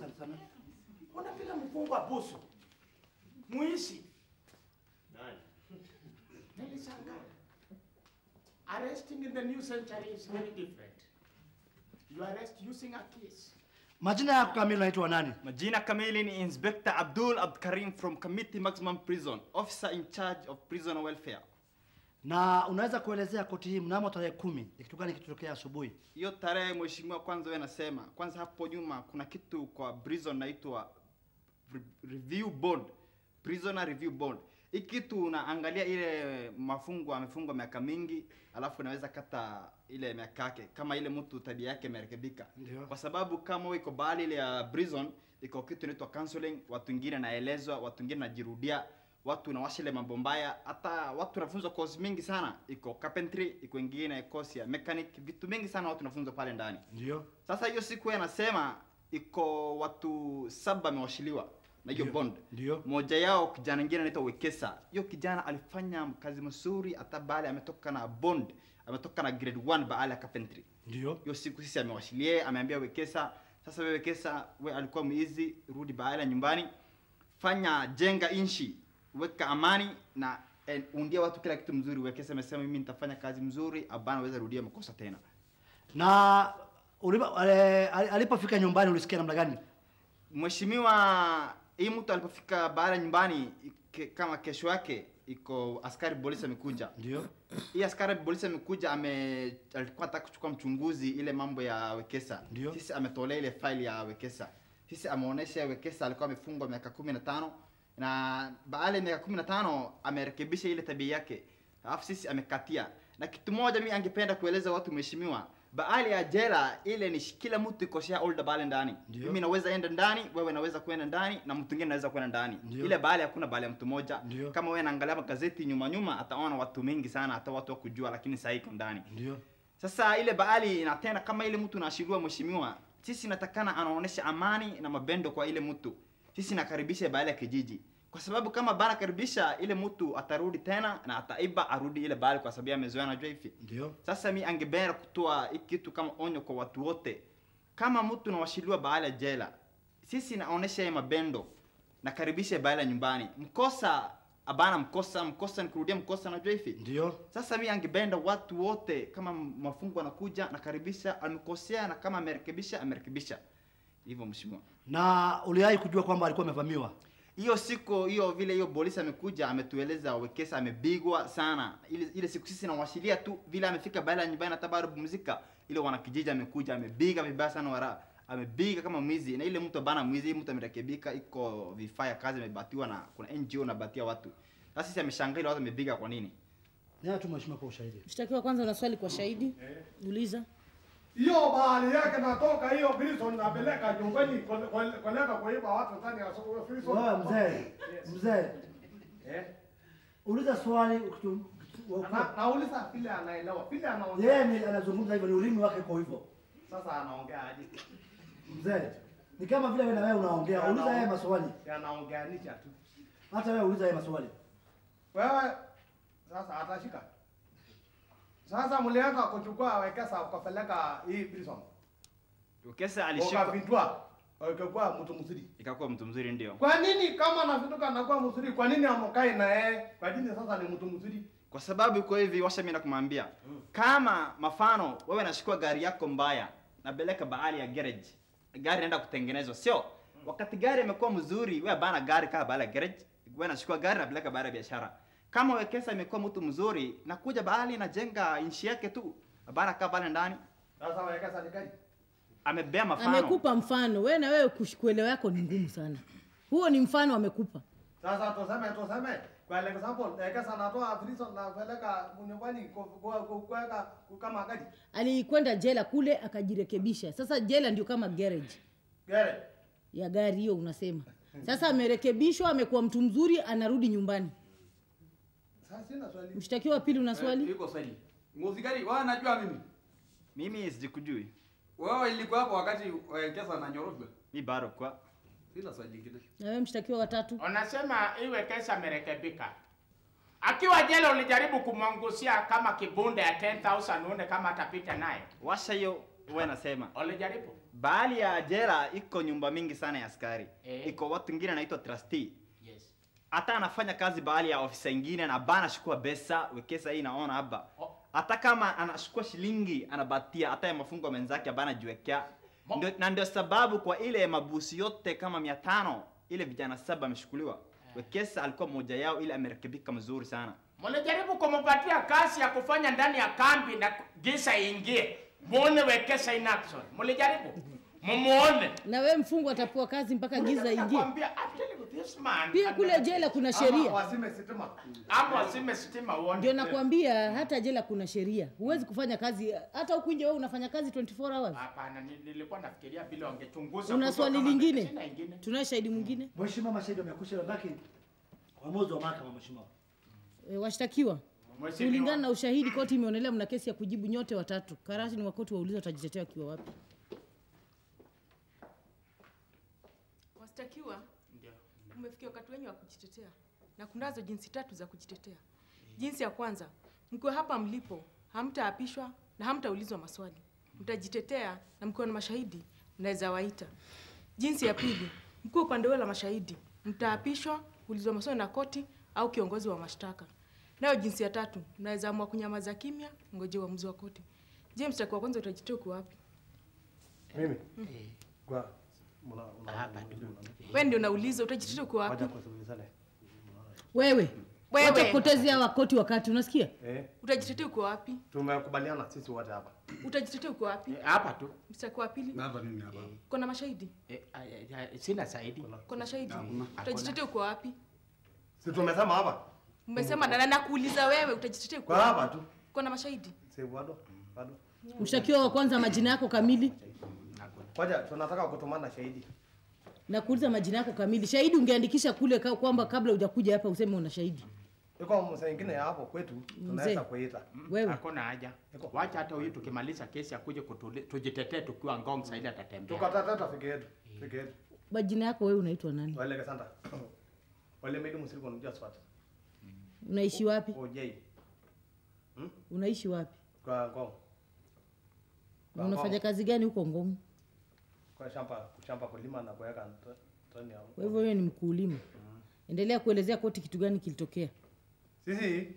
unapiga mfungwa busu. Muishi. Nilishangaa. Arresting in the new century is very different. You arrest using a kiss. Majina yako kamili unaitwa nani? Majina kamili ni Inspector Abdul Abdkarim from Committee Maximum Prison, officer in charge of prison welfare. Na unaweza kuelezea koti hii mnamo tarehe kumi ni kitu gani kitotokea asubuhi? Hiyo tarehe mheshimiwa, kwanza wewe nasema, kwanza hapo nyuma kuna kitu kwa prison naitwa re- review board, prisoner review board. Hii kitu unaangalia ile mafungwa amefungwa miaka mingi, alafu unaweza kata ile miaka yake kama ile mtu tabia yake imerekebika. Ndio. Kwa sababu kama wewe iko bahali ile ya prison iko kitu inaitwa counseling, watu wengine naelezwa, watu wengine najirudia. watu nawasha ile mambo mbaya hata watu wanafunzwa course mingi sana iko carpentry iko ingine course ya mechanic vitu mingi sana watu wanafunzwa pale ndani ndio sasa hiyo siku yeye anasema iko watu saba amewashiliwa na hiyo Ndio. bond Ndio. moja yao kijana ingine anaitwa Wekesa hiyo kijana alifanya kazi mzuri hata baada ametoka na bond ametoka na grade 1 baada ya carpentry ndio hiyo siku sisi amewashilie ameambia Wekesa sasa wewe Wekesa we alikuwa mwizi rudi baada nyumbani fanya jenga inchi weka amani na eh, undia watu kila kitu mzuri Wekesa amesema mimi nitafanya kazi mzuri abana weza rudia makosa tena na ulipo- ale- ali- alipofika nyumbani ulisikia namna gani Mheshimiwa, hii mtu alipofika baada ya nyumbani ke, kama kesho yake iko askari polisi amekuja. Ndio. Hii askari polisi amekuja ame alikuwa anataka kuchukua mchunguzi ile mambo ya Wekesa. Ndio. Sisi ametolea ile file ya Wekesa. Sisi ameonesha Wekesa alikuwa amefungwa miaka kumi na tano na baada ya miaka kumi na tano amerekebisha ile tabia yake, alafu sisi amekatia. Na kitu moja mi angependa kueleza watu mheshimiwa, baada ya jela ile ni kila mtu iko shareholder pale ndani. Ndio. Mimi naweza enda ndani, wewe naweza kwenda ndani na mtu mwingine anaweza kwenda ndani. Ndio. Ile baada hakuna baada ya mtu mmoja. Ndio. Kama wewe naangalia magazeti nyuma nyuma, ataona watu mengi sana, hata watu wa kujua, lakini sasa iko ndani. Ndio. Sasa ile baali na tena kama ile mtu naashiriwa mheshimiwa, sisi natakana anaonesha amani na mabendo kwa ile mtu. Sisi nakaribisha baali ya kijiji. Kwa sababu kama bana karibisha ile mtu atarudi tena na ataiba arudi ile baali kwa sababu amezoea najua hivi. Ndio. Sasa mi angependa kutoa hii kitu kama onyo kwa watu wote. Kama mtu nawashiliwa baada ya jela, sisi naonesha yeye mabendo, nakaribisha baada ya nyumbani. Mkosa abana mkosa, mkosa nikurudia mkosa najua hivi. Ndio. Sasa mi angependa watu wote kama mafungu anakuja nakaribisha, amekosea na kama amerekebisha amerekebisha. Hivyo mheshimiwa. na uliwahi kujua kwamba alikuwa amevamiwa hiyo siku hiyo vile hiyo polisi amekuja ametueleza Wekesa amepigwa sana. Ile ile siku sisi nawashilia tu vile amefika baada ya nyumbani hata bado pumzika. Ile wanakijiji amekuja amebiga vibaya sana wara. Amebiga kama mwizi na ile mtu bana mwizi mtu amerekebika iko vifaa ya kazi amebatiwa na kuna NGO nabatia watu. Sasa sisi ameshangaa ile watu amebiga kwa nini? Nani tu mheshimiwa kwa ushahidi Mshtakiwa, kwanza una swali kwa shahidi? Uliza. hiyo bahali yake natoka hiyo prison napeleka nyumbani kole- kole- koleka kuiba watu ndani ya soko- prison. wewe mzee mzee Eh? uliza swali ukitu- Na- nauliza vile anaelewa vile yeye anaongea ni anazungumza hivyo ni ulimi wake kwa hivyo sasa anaongea aje mzee ni kama vile wewe na wewe unaongea uliza yeye maswali anaongeanisha tu hata wewe uliza yeye maswali wewe sasa atashika sasa mlianza kuchukua Wekesa ukapeleka hii prison Wekesa alishika ukavindua ukikuwa mtu mzuri ikakuwa mtu mzuri ndio. kwa nini kama navinduka anakuwa mzuri kwa nini amokai na yeye kwa nini sasa ni mtu mzuri Kwa sababu iko hivi, washa mimi nakumwambia kama mafano wewe nashukua gari yako mbaya napeleka bahali ya garage, gari inaenda kutengenezwa, sio wakati gari imekuwa mzuri, wewe bana gari kaa bahali ya garage, wewe nashukua gari napeleka bahali ya biashara. Kama Wekesa imekuwa mtu mzuri, nakuja bahali najenga inchi yake tu, bana kaa pale ndani, sasa Wekesa ni gani amebea mafano. Amekupa mfano. Wewe na wewe kush- kuelewa yako ni ngumu sana. Huo ni mfano amekupa. Sasa tuseme tuseme kwa example Wekesa anatoa prison na peleka nyumbani ku- ku- ku- kuweka ku- kama gari Alikwenda jela kule akajirekebisha. Sasa jela ndio kama garage gari ya gari hiyo unasema. Sasa amerekebishwa, amekuwa mtu mzuri, anarudi nyumbani. sasa sina swali Mshtakiwa wa pili una swali? Iko swali. Muzikari, wewe unajua mimi? Mimi sijikujui, Wewe ilikuwa hapo wakati Wekesa ananyoroshwa? mi bado kwa Sina swali lingine. Na wewe mshtakiwa wa tatu? Unasema iwe kesa amerekebika. Akiwa jela ulijaribu kumwangusia kama kibunda ya 10000 uone kama atapita naye. washa hiyo, wewe nasema Ulijaribu? bahali ya jela iko nyumba mingi sana ya askari Eh. iko watu wengine anaitwa trustee Yes. hata anafanya kazi bahali ya ofisa ingine na bana shukua pesa wekesa hii naona hapa Oh. hata kama anashukua shilingi anabatia hata ya mafungo menzake abana jiwekea Mo- ndio, na ndio sababu kwa ile mabusi yote kama mia tano ile vijana saba ameshukuliwa wekesa alikuwa mmoja yao ile amerekebika mzuri sana Mlijaribu kumupatia kazi ya kufanya ndani ya kambi na gisa ingie. Muone Wekesa in action. Mlijaribu? Mumuone. Na wewe mfungwa atapewa kazi mpaka giza ingie. Nakwambia, I'm telling you, this man. Pia kule jela kuna Ama sheria. wasime sitima Hapo asime stima uone. Ndio nakwambia hata jela kuna sheria. Huwezi kufanya kazi hata huku nje wewe unafanya kazi 24 hours. Hapana, ni- nilikuwa nafikiria vile wangechunguza. Una kujua swali kama- lingine? Sina ingine. Tunaye shahidi mwingine? mheshimiwa mashahidi wamekusha baki Uamuzi wa mahakama mheshimiwa. E, washtakiwa Mheshimiwa. kulingana na ushahidi, koti imeonelea mna kesi ya kujibu nyote watatu. Karasi ni wa koti wauliza watajitetea wakiwa wapi. Washtakiwa, umefikia wakati wenyu wa kujitetea na kunazo jinsi tatu za kujitetea. Jinsi ya kwanza, mkiwa hapa mlipo hamtaapishwa na hamtaulizwa maswali, mtajitetea na mkiwa na mashahidi mnaweza waita. Jinsi ya pili, mkiwa upande wenu la mashahidi mtaapishwa, kuulizwa maswali na koti au kiongozi wa mashtaka. Nayo jinsi ya tatu, mnaweza amua kunyamaza kimya, ngoje uamuzi wa koti. Je, mshtakiwa wa kwanza utajitetea uko wapi? Mimi kwa mna una Hapa tu. Wewe ndio unauliza utajitetea uko wapi? Wacha kusikilizane. Wewe Wewe. wacha kupotezea wakoti wakati, unasikia? Eh, Utajitetea uko wapi? tumekubaliana sisi wote hapa. Utajitetea uko wapi? Hapa tu. Mstaki wa pili, Hapa mimi hapa. kuna mashahidi? Eh, ah, ah, ah, Sina zaidi. Kuna shahidi? Hakuna. Utajitetea uko wapi? Si tumesema hapa? Mmesema na na nakuuliza wewe utajitetea uko Kwa wapi? hapa tu. Kuna mashahidi? Si bado? Bado. Mshtakiwa wa kwanza, majina yako kamili Ngoja tunataka kutumana shahidi. na kuuliza majina yako kamili. Shahidi ungeandikisha kule ka- kwamba kabla hujakuja hapa useme una shahidi. Iko mzee ingine ya hapo kwetu tunaweza kuita. Wewe Hakuna haja. Wacha hata huyu tukimaliza kesi akuje kutuli- tujitetee tukiwa ngong saidi atatembea. Tukatatata fike yetu. Fike yetu. majina yako wewe unaitwa nani? Wale kasanta. Wale midi msiriko unajua swat. Unaishi wapi? OJ. Unaishi wapi? Kwa ngong. Na unafanya kazi gani huko Ngong? Kwa shamba kushamba kulima na kuweka nt- tani ya. Kwa hivyo wewe ni mkulima. Endelea kuelezea koti kitu gani kilitokea. Sisi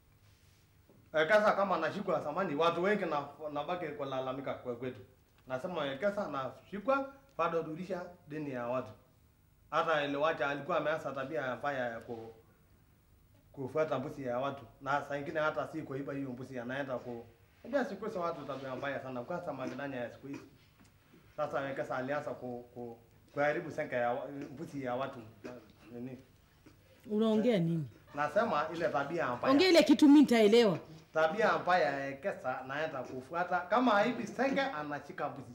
Ekesa kama anashikwa zamani, watu wengi na nabaki kulalamika kwa kwetu. Nasema Ekesa anashikwa bado rudisha deni ya watu. Hata ile wacha alikuwa ameanza tabia mbaya ya ku kufuata mbuzi ya watu, na saa ingine hata si kuiba hiyo mbuzi, anaenda ku ndio siku hizi watu tabia mbaya sana, kwanza majirani ya siku hizi. Sasa Ekesa alianza ku, ku kuharibu senka ya wa- mbuzi ya watu nini. Unaongea nini? Nasema ile tabia mbaya Ongea ile kitu mimi nitaelewa. tabia mbaya ya Ekesa naenda kufuata kama hivi senge anashika mbuzi.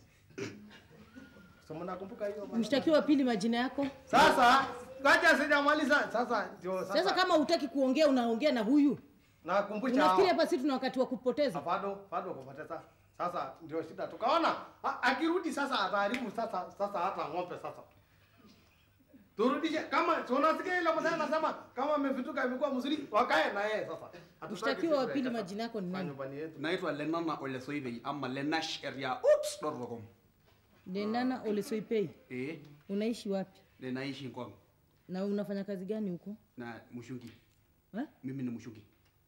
So mnakumbuka hiyo bana? Mshtakiwa wa pili majina yako? Sasa ngoja sijamaliza. Sasa ndio sasa. Sasa kama hutaki kuongea unaongea na huyu. nakumbusha Unafikiri hao. hapa sisi tuna wakati wa kupoteza? bado bado kupoteza. Sasa ndio shida. Tukaona a- akirudi sasa ataharibu sasa sasa hata ng'ombe sasa. Turudishe kama tunasikia ile mzee anasema kama amevituka imekuwa mzuri wakae na yeye sasa. Hatutaki Mshtakiwa wa sisi pili Ekesa majina yako ni kwa nani? nyumbani yetu. Naitwa Lenana Olesoivei ama Lenash area oops.com. Denana Olesoipei. Eh, Unaishi wapi? ninaishi Ngong Na unafanya kazi gani huko? na mshungi. Eh? Mimi ni mshungi.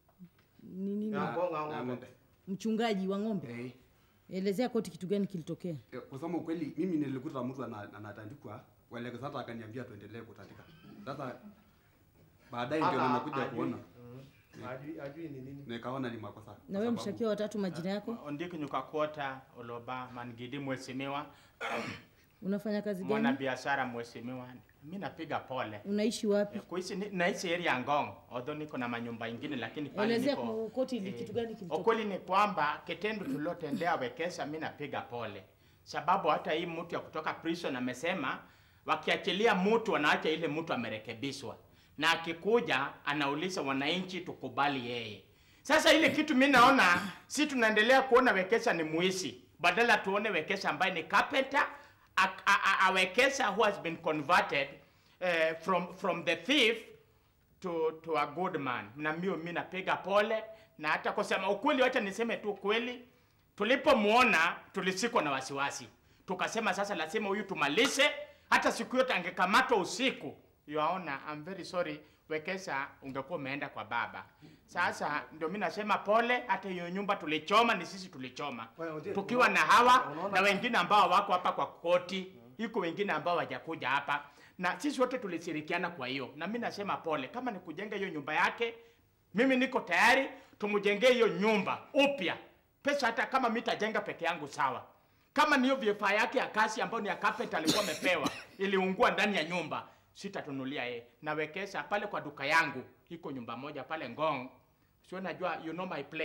Ni nini? Ya, Ngong, Ngong, Na Ngong. ng'ombe. Mchungaji wa ng'ombe. Eh. Elezea koti kitu gani kilitokea. Eh, Kusema ukweli mimi nilikuta mtu ana- anatandikwa wale sasa akaniambia tuendelee kutandika. Sasa baadaye ndio Hata nimekuja hajui. kuona Mm. Hajui hajui ni nini. nikaona ni makosa. Na kwa wewe sababu- mshtakiwa wa tatu majina yako? Ondiki nyukakuota oloba mangidi mheshimiwa, Unafanya kazi mwana gani? biashara mheshimiwa. Mimi napiga pole. Unaishi wapi? Kuishi ni- naishi area ya Ngong, although niko na manyumba ingine lakini pale Elezea niko kwa koti ili kitu gani kilitokea. Ukweli ni kwamba kitendo tulilotendea Wekesa, mi napiga pole, sababu hata hii mtu ya kutoka prison amesema wakiachilia mtu wanaacha ile mtu amerekebishwa, na akikuja anauliza wananchi tukubali yeye. Sasa ile kitu mi naona si tunaendelea kuona Wekesa ni muisi, badala tuone Wekesa ambaye ni carpenter, a, a, a, a Wekesa who has been converted uh, from, from the thief to, to a good man. Na mimi mimi napiga pole na hata kusema ukweli, wacha niseme tu kweli, tulipomwona tulisikwa na wasiwasi, tukasema sasa lazima huyu tumalize. Hata siku yote angekamatwa usiku, yaona, I'm very sorry, Wekesa ungekuwa umeenda kwa baba. Sasa ndio mimi nasema pole, hata hiyo nyumba tulichoma, ni sisi tulichoma tukiwa na hawa na wengine ambao wako hapa kwa koti, iko wengine ambao hawajakuja hapa na sisi wote tulishirikiana. Kwa hiyo na mimi nasema pole, kama ni kujenga hiyo nyumba yake, mimi niko tayari tumjengee hiyo nyumba upya. Pesa hata kama mimi tajenga peke yangu sawa. Kama ni hiyo vifaa yake ya kazi ambayo ni ya carpenter alikuwa amepewa iliungua ndani ya nyumba, sitatunulia yeye. Nawekeza pale kwa duka yangu, iko nyumba moja pale Ngong, sio najua, you know my place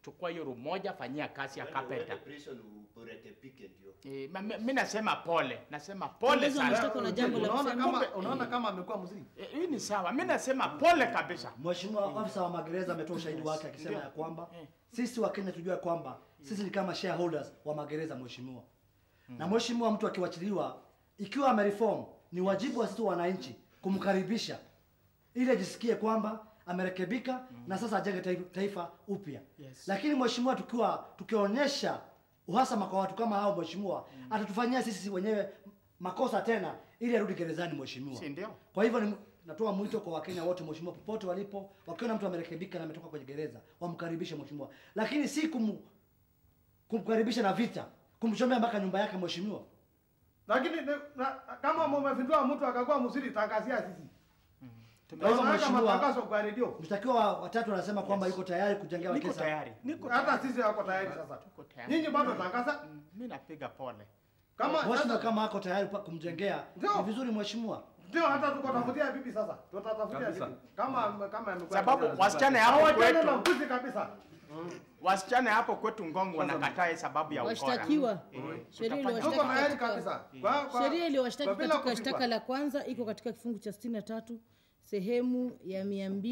chukua hiyo room moja, fanyia kazi ya carpenter. prison urekebike ndio. Eh, ma- ma- mi nasema pole, nasema pole Kiongozi wa sana. mashtaka una jambo la Unaona kusema? kama unaona kama amekuwa mzuri. Eh, Hii ni sawa, mi nasema pole kabisa. Mheshimiwa afisa wa magereza ametoa ushahidi wake akisema Ndio. ya kwamba sisi wa Kenya tujue kwamba sisi ni kama shareholders wa magereza mheshimiwa. Na mheshimiwa, mtu akiwachiliwa ikiwa amereform, ni wajibu wa sisi wananchi kumkaribisha ili ajisikie kwamba amerekebika na sasa ajenge taifa, taifa upya. Yes. Lakini mheshimiwa, tukiwa tukionyesha uhasama kwa watu kama hao mheshimiwa, atatufanyia sisi wenyewe makosa tena ili arudi gerezani mheshimiwa. Si ndio? Kwa hivyo ni, natoa mwito kwa Wakenya wote mheshimiwa, popote walipo, wakiona mtu amerekebika na ametoka kwenye gereza, wamkaribishe mheshimiwa, lakini si kum, kumkaribisha na vita, kumchomea mpaka nyumba yake mheshimiwa. Lakini ni- na- kama mmefindua mtu akakuwa mzuri, tangazia sisi. Kwa hivyo Tunaweka mheshimiwa, matangazo kwa redio. mshtakiwa wa- watatu anasema kwamba yuko tayari kujengea Niko kesa. tayari, niko Hata tayari. sisi wako tayari sasa. Tuko tayari. Nyinyi bado tangaza. Mi napiga pole. Kama Mheshimiwa, kama ako tayari pa- kumjengea Ndio. ni vizuri mheshimiwa. ndio hata tuko tafutia bibi sasa. Tutatafutia Kabisa. bibi. Kama kama amekuwa. Sababu wasichana hapo hawajana na kwetu, mbuzi kabisa. wasichana hapo kwetu Ngong wanakataa sababu ya ukora. Washtakiwa. Eh, Sheria tutafanya- iliyowashtaki Tuko tayari katika- kabisa. Kwa kwa Sheria iliyowashtaki kwa bila katika kupigwa. shtaka la kwanza iko katika kifungu cha 63 sehemu ya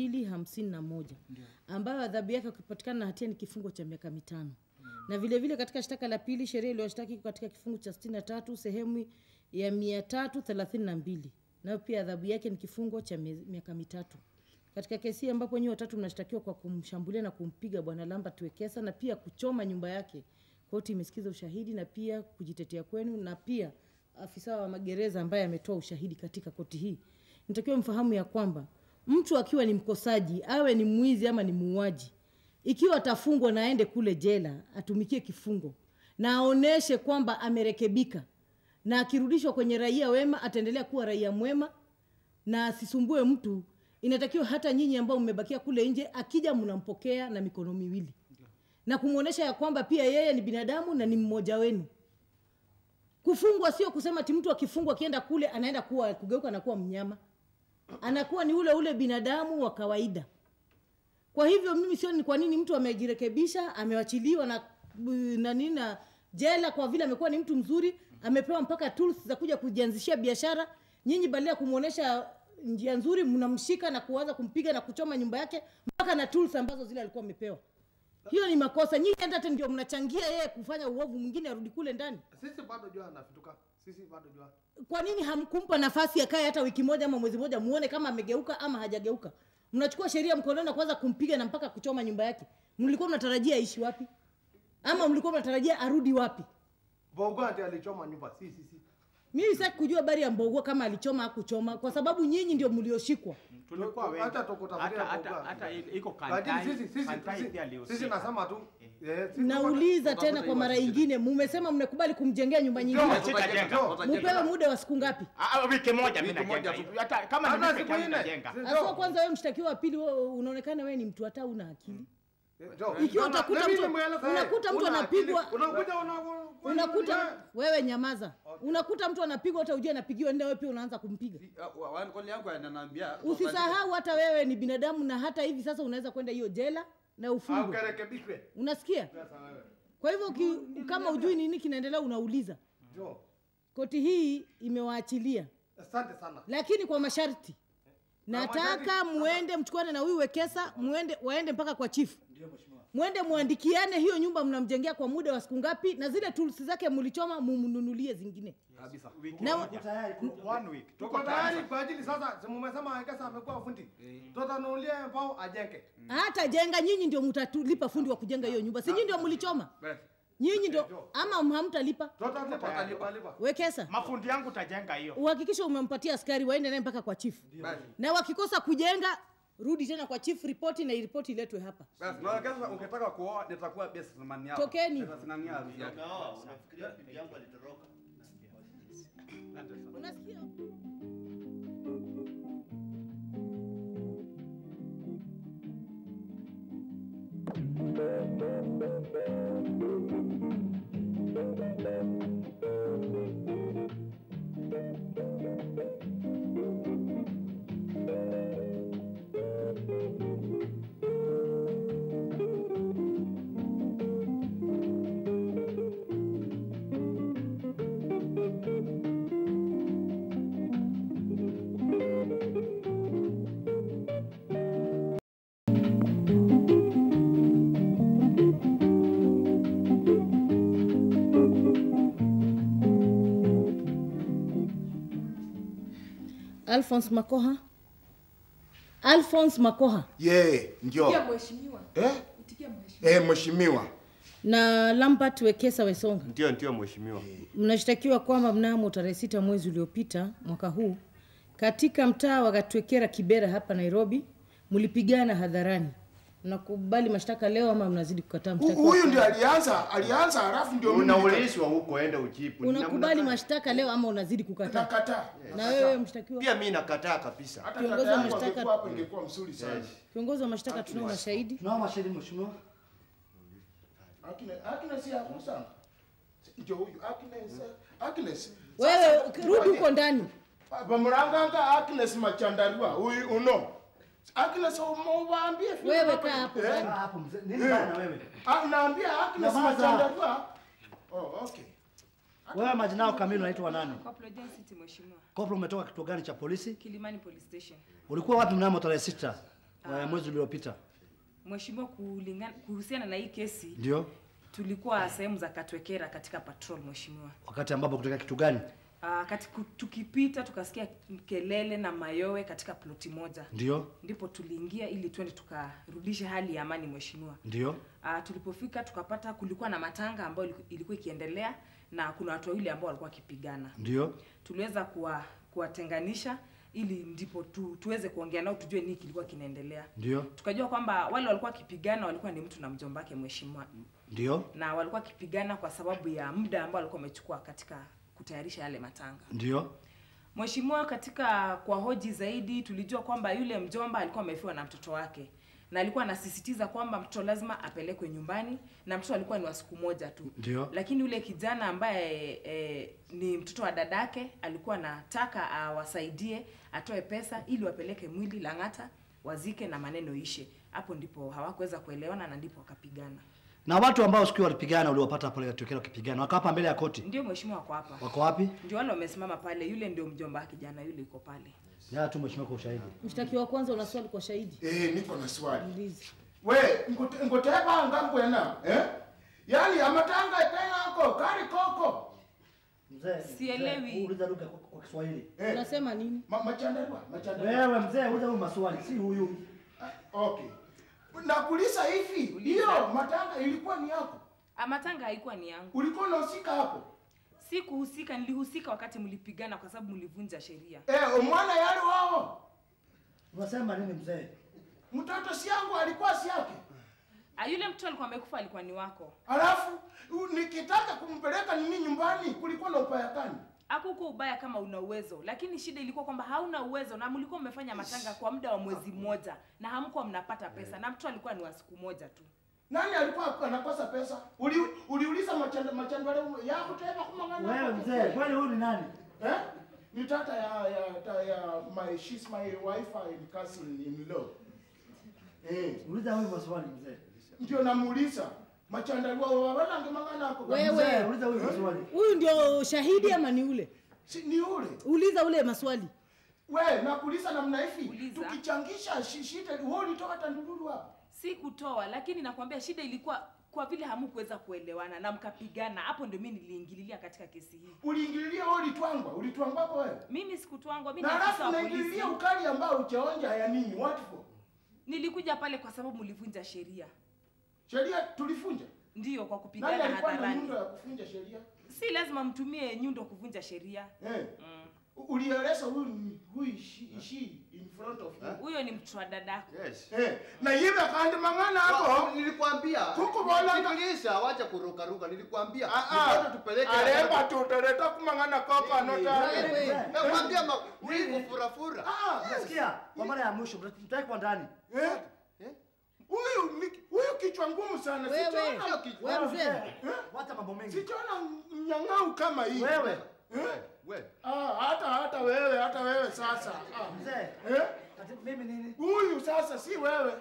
251 ambayo adhabu yake ukipatikana na hatia ni kifungo cha miaka mitano. Na vile vile katika shtaka la pili sheria iliyowashtaki iko katika kifungu cha 63 sehemu ya 332 nayo pia adhabu yake ni kifungo cha mie- miaka mitatu. Katika kesi hii ambapo nyinyi watatu mnashtakiwa kwa kumshambulia na kumpiga bwana Lambert Wekesa na pia kuchoma nyumba yake, koti imesikiza ushahidi na pia kujitetea kwenu na pia afisa wa magereza ambaye ametoa ushahidi katika koti hii. Nitakiwa mfahamu ya kwamba mtu akiwa ni mkosaji, awe ni mwizi ama ni muuaji, ikiwa atafungwa na aende kule jela atumikie kifungo na aoneshe kwamba amerekebika, na akirudishwa kwenye raia wema ataendelea kuwa raia mwema na asisumbue mtu. Inatakiwa hata nyinyi ambao mmebakia kule nje, akija mnampokea na mikono miwili na kumwonyesha ya kwamba pia yeye ni binadamu na ni mmoja wenu. Kufungwa sio kusema ti mtu akifungwa akienda kule anaenda kuwa kugeuka na kuwa mnyama, anakuwa ni ule ule binadamu wa kawaida. Kwa hivyo mimi sioni ni kwa nini mtu amejirekebisha, amewachiliwa na na nini na jela kwa vile amekuwa ni mtu mzuri, amepewa mpaka tools za kuja kujianzishia biashara. Nyinyi badala ya kumwonyesha njia nzuri, mnamshika na kuanza kumpiga na kuchoma nyumba yake mpaka na tools ambazo zile alikuwa amepewa. Hiyo ni makosa. Nyinyi hata ndio mnachangia yeye kufanya uovu mwingine arudi kule ndani. Sisi bado jua anafituka. Sisi bado jua. Kwa nini hamkumpa nafasi akae hata wiki moja ama mwezi moja, muone kama amegeuka ama hajageuka? Mnachukua sheria mkononi na kuanza kumpiga na mpaka kuchoma nyumba yake. Mlikuwa mnatarajia aishi wapi? Ama mlikuwa mnatarajia arudi wapi? Bongo ati alichoma nyumba. Si si si. Mimi sitaki kujua habari ya Mbogua kama alichoma au kuchoma, kwa sababu nyinyi ndio mlioshikwa. Tulikuwa wengi. Hata tukutafutia Hata- hata- Bongo. hata iko Lakini Kantai. sisi sisi Kantai sisi- pia sisi alihusika. nasema tu. eh, sisi Nauliza tuko- tena kwa mara nyingine, mumesema mnakubali kumjengea nyumba Ndio, nyingine, Sitajenga. mupewe muda wa siku ngapi? Ah, wiki moja mimi Wiki moja najenga. tu. Hata kama Hata ni siku peke yangu nne. najenga. Si- Aswa kwanza wewe mshtakiwa wa pili, wewe unaonekana wewe ni mtu hata una akili. Ndio. Ikiwa Unaona, utakuta na mimi mtu- nimeeleza, eh, unakuta mtu una anapigwa- akili, unakuja una- Unakuta wewe nyamaza, unakuta mtu anapigwa, hata ujue anapigiwa, ndio wewe pia unaanza kumpiga. Wankoli yangu ananiambia Usisahau hata wewe ni binadamu, na hata hivi sasa unaweza kwenda hiyo jela na Au ufungwe. karekebishwe. Unasikia? Sasa wewe. Kwa hivyo uki, kama ujui nini kinaendelea, unauliza. Ndio. Koti hii imewaachilia, Asante sana. lakini kwa masharti. Nataka masharti- muende mchukuane na huyu Wekesa, muende waende mpaka kwa chifu, mwende muandikiane hiyo nyumba mnamjengea kwa muda wa siku ngapi, na zile tools zake mlichoma mumnunulie zingine. kabisa. Wiki Na- moja. One week. Tuko tayari kwa ajili sasa, si mmesema Wekesa amekuwa fundi. Tutanunulia mbao ajenge. hata jenga nyinyi ndio mtatulipa fundi wa kujenga hiyo nyumba si nyinyi ndio mlichoma Basi. nyinyi ndio ama hamtalipa Tutalipa, tutalipa. wekesa Mafundi yangu tajenga hiyo. uhakikishe umempatia askari waende naye mpaka kwa chifu Basi. na wakikosa kujenga rudi tena kwa chief ripoti na ripoti iletwe hapa Basi, na kesho ukitaka kuoa nitakuwa best man yako. Tokeni. Nitasimamia harusi yako. Unaoa, unafikiria bibi yangu alitoroka. unasikia Alphonse Makoha. Alphonse Makoha Ye, ndio. mheshimiwa. Eh? Itikia mheshimiwa. Eh, mheshimiwa. na Lambert Wekesa Wesonga Ndio, ndio mheshimiwa. mnashtakiwa kwamba mnamo tarehe sita mwezi uliopita mwaka huu katika mtaa wa Gatwekera Kibera hapa Nairobi mlipigana hadharani. Mnakubali mashtaka leo ama mnazidi kukataa Hu- mshtaka? Huyu ndio alianza, alianza halafu ndio mimi nika- Unaulizwa huko, enda ujibu. Unakubali mashtaka leo ama unazidi kukataa? Nakataa. Na wewe mshtakiwa? Pia mimi nakataa kabisa. Hata Kiongozi kaka wa yangu mashtaka- angekuwa hapo ingekuwa mzuri sana. Kiongozi wa mashtaka tunao mashahidi. Tunao mashahidi mheshimiwa. Agnes, Agnes ya sana. Ndio huyu Agnes, Agnes. Wewe rudi huko ndani. Bamuranganga Agnes Machandarua, huyu uno. Agnes umwambie vile Wewe hapo. kaa hapo Eh? ndani. Kaa hapo mzee. Nini bana wewe? Ah, naambia Agnes Nyamaza. Machandarua. Oh, okay. Wewe majina yako kamili unaitwa nani? Corporal John City mheshimiwa. Koplo, umetoka kituo gani cha polisi? Kilimani Police Station. Ulikuwa wapi mnamo tarehe sita wa mwezi uliopita? Mheshimiwa, kulingana kuhusiana na hii kesi Ndio. tulikuwa sehemu za Katwekera katika patrol mheshimiwa. Wakati ambapo kutokea kitu gani? Uh, katika, tukipita tukasikia kelele na mayowe katika ploti moja, Ndio. ndipo tuliingia ili twende tukarudishe hali ya amani mheshimiwa. Ndio. Uh, tulipofika tukapata kulikuwa na matanga ambayo iliku- ilikuwa ikiendelea na kuna watu wawili ambao walikuwa wakipigana. Ndio. Tuliweza kuwa kuwatenganisha ili ndipo tu, tuweze kuongea nao tujue nini kilikuwa kinaendelea. Ndio. Tukajua kwamba wale walikuwa wakipigana walikuwa ni mtu na mjomba wake mheshimiwa, Ndio. na walikuwa wakipigana kwa sababu ya muda ambao walikuwa wamechukua katika kutayarisha yale matanga. Ndio. Mheshimiwa, katika kwa hoji zaidi tulijua kwamba yule mjomba alikuwa amefiwa na mtoto wake na alikuwa anasisitiza kwamba mtoto lazima apelekwe nyumbani na mtoto alikuwa ni wa siku moja tu. Ndio. Lakini yule kijana ambaye e, ni mtoto wa dadake alikuwa anataka awasaidie atoe pesa ili wapeleke mwili Lang'ata wazike na maneno ishe. Hapo ndipo hawakuweza kuelewana na ndipo wakapigana. Na watu ambao siku hiyo walipigana uliwapata pale Katokera wakipigana wako hapa mbele ya koti. Ndio mheshimiwa, wako hapa. Wako wapi? Ndio wale wamesimama pale, yule ndio mjomba wa kijana yule yuko pale. Ya tu mheshimiwa kwa ushahidi. Mshtakiwa wa kwanza una swali kwa shahidi? Eh, niko na swali. Uliza. We, ngote- ngoteba ngambwena, eh? Yaani amatanga tena ako kari koko. Mzee. Sielewi. mzee, Uliza lugha kwa, kwa Kiswahili. Eh, Unasema nini? ma, machandarua, machandarua. Wewe mzee, uliza huyu maswali, si huyu. Okay. Nakuuliza hivi, hiyo matanga ilikuwa ni yako? Ah, matanga haikuwa ni yangu. Ulikuwa unahusika hapo? Sikuhusika, nilihusika wakati mlipigana kwa sababu mlivunja sheria. Eh, umwana yale wao. Unasema nini mzee? Mtoto si yangu alikuwa si yake. Ah, yule mtoto alikuwa amekufa alikuwa ni wako. Alafu u- nikitaka kumpeleka nini nyumbani kulikuwa na upaya gani? Hakukuwa ubaya kama una uwezo, lakini shida ilikuwa kwamba hauna uwezo na mlikuwa mmefanya matanga kwa muda wa mwezi mmoja na hamkuwa mnapata pesa na mtoto alikuwa ni wa siku moja tu. Nani alikuwa anakosa pesa? Uli, uliuliza machanda machandwale yako tena kumangana. Wewe mzee, kwani huyu ni nani? Eh? Ni tata ya ya ta, ya my she's my wife and cousin in law. Eh, Uliza huyu maswali mzee. ndio namuuliza. Machandalua wawala ngemangana hapo. Wewe. Mzee, uliza huyu maswali. Huyu ndio shahidi ama ni ule? Si ni ule. Uliza ule maswali. We, nakuuliza namna hivi. Uliza. Tukichangisha shi- shida, wewe ulitoka Tandururu hapo. Si kutoa, lakini nakwambia shida ilikuwa kwa vile hamukuweza kuelewana na mkapigana. Hapo ndio mimi niliingililia katika kesi hii. Uliingililia wewe ulitwangwa, ulitwangwa hapo wewe. Mimi sikutwangwa, mimi Na ni afisa alafu wa polisi. unaingililia ukali ambao uchaonja ya nini? What for? Nilikuja pale kwa sababu mlivunja sheria. Sheria tulifunja. Ndiyo, kwa Nani kupigana alikuwa na hadharani. nyundo ya kufunja sheria? Si lazima mtumie nyundo kuvunja sheria. Eh. Mm. Ulieleza huyu ni- huyu she, she in front of you. Huyo ni mtoto wa dadako. Yes. Eh, na yive kandi mang'ana Wa- hapo. Nilikwambia. Kuku bola- Sikiliza, wacha kuruka ruka. Nilikwambia. Ah, ah. Mtoto tupeleke. Aremba tuteleta kumang'ana koko anota. Wewe. Nakwambia ma wivu furafura. Ah, Nasikia kwa mara ya mwisho mtakwa ndani. eh. Huyu ni- huyu kichwa ngumu sana. Wewe. Sijaona Wewe mzee. Wacha mambo mengi. sijaona nyang'au kama hii. Wewe. Eh? We. Ah, hata hata wewe, hata wewe sasa. Ah. Mzee, Eh? ati mimi nini? Huyu sasa si wewe.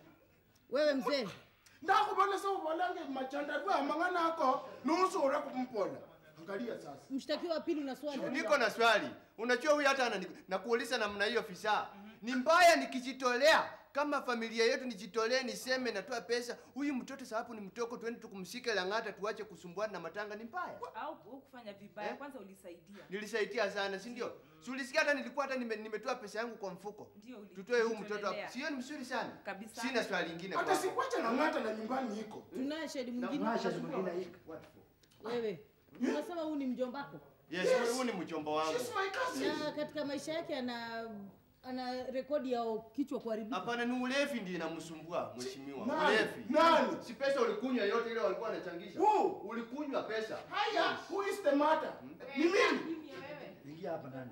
Wewe mzee. ndakubona seubolange machandadwa mang'ana ako nusura kumpola angalia sasa Mshtakiwa wa pili una swali? Niko na swali. Unajua huyu hata anani- nakuuliza namna hiyo fisa. Ni mbaya nikijitolea kama familia yetu nijitolee niseme natoa pesa huyu mtoto sababu ni mtoko twende tukumshike lang'ata tuache kusumbuana na matanga ni mbaya au kufanya vibaya kwanza ulisaidia nilisaidia sana si ndio si ulisikia hata nilikuwa hata nime, nimetoa pesa yangu kwa mfuko Ndio, uli- tutoe huyu mtoto ulitolelea. hapo sio ni mzuri sana Kabisa. sina swali lingine hata kwako. sikuacha na ng'ata na nyumbani iko Tunaye shahidi mwingine. Tunaye shahidi mwingine iko. Wewe unasema huyu ni mjombako? Yes, huyu- huyu ni mchomba wangu. Na katika maisha yake ana ana rekodi ya kichwa kuharibika. Hapana, ni ulevi ndiye inamsumbua mheshimiwa. Nani? Ulevi. Nani? Si pesa ulikunywa yote ile walikuwa wanachangisha. Ulikunywa pesa. haya who is the matter ni mimi Ingia hapa ndani.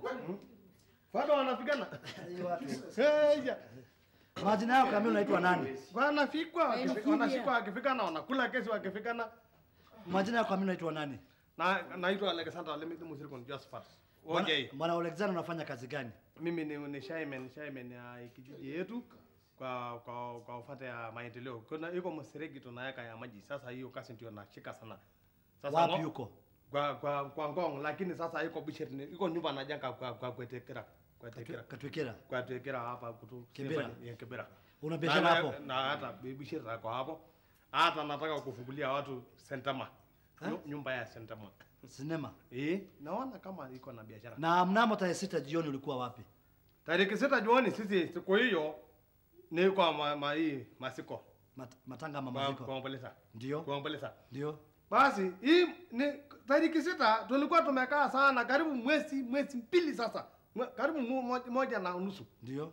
Bado wanapigana. Hiyo watu. Heya. Majina yao kamili unaitwa nani? Wanafikwa, Yaani wakifi- kimya. wanashikwa wakifikana, wanakula kesi wakifikana. Majina yao kamili unaitwa nani? Na naitwa Alexander Lemit Musirikon Josephat. Bwana- OJ. Bwana Alexander unafanya kazi gani? Mimi ni, ni shaman, shaman ya kijiji yetu kwa kwa kwa ufate ya maendeleo. Kuna iko mseregi tunaweka ya maji. Sasa hiyo kazi ndio nashika sana. Wapi ngo- yuko? Kwa kwa kwa Ngong lakini sasa iko bishir ni iko nyumba na janga kwa kwa kwetekera. Kwetekera. Katwekera. Kwa Twekera hapa kutu. Kibera. Ya Kibera. Una biashara Na- hapo? Na hata bishir zako hapo. Hata nataka kufungulia watu sentama. Eh? Nyu- Nyumba ya sentama. Sinema. Eh, naona kama iko na biashara. Na mnamo tarehe sita jioni ulikuwa wapi? Tariki sita jioni sisi siku hiyo ni kwa ma, ma, hii masiko Mat, matanga ama kwa maziko? kuomboleza. Ndio. Kuomboleza. Ndio. Basi hii ni tariki sita tulikuwa tumekaa sana karibu mwezi mwezi mbili sasa. Mwe- Karibu mu- mo- moja na nusu. Ndio.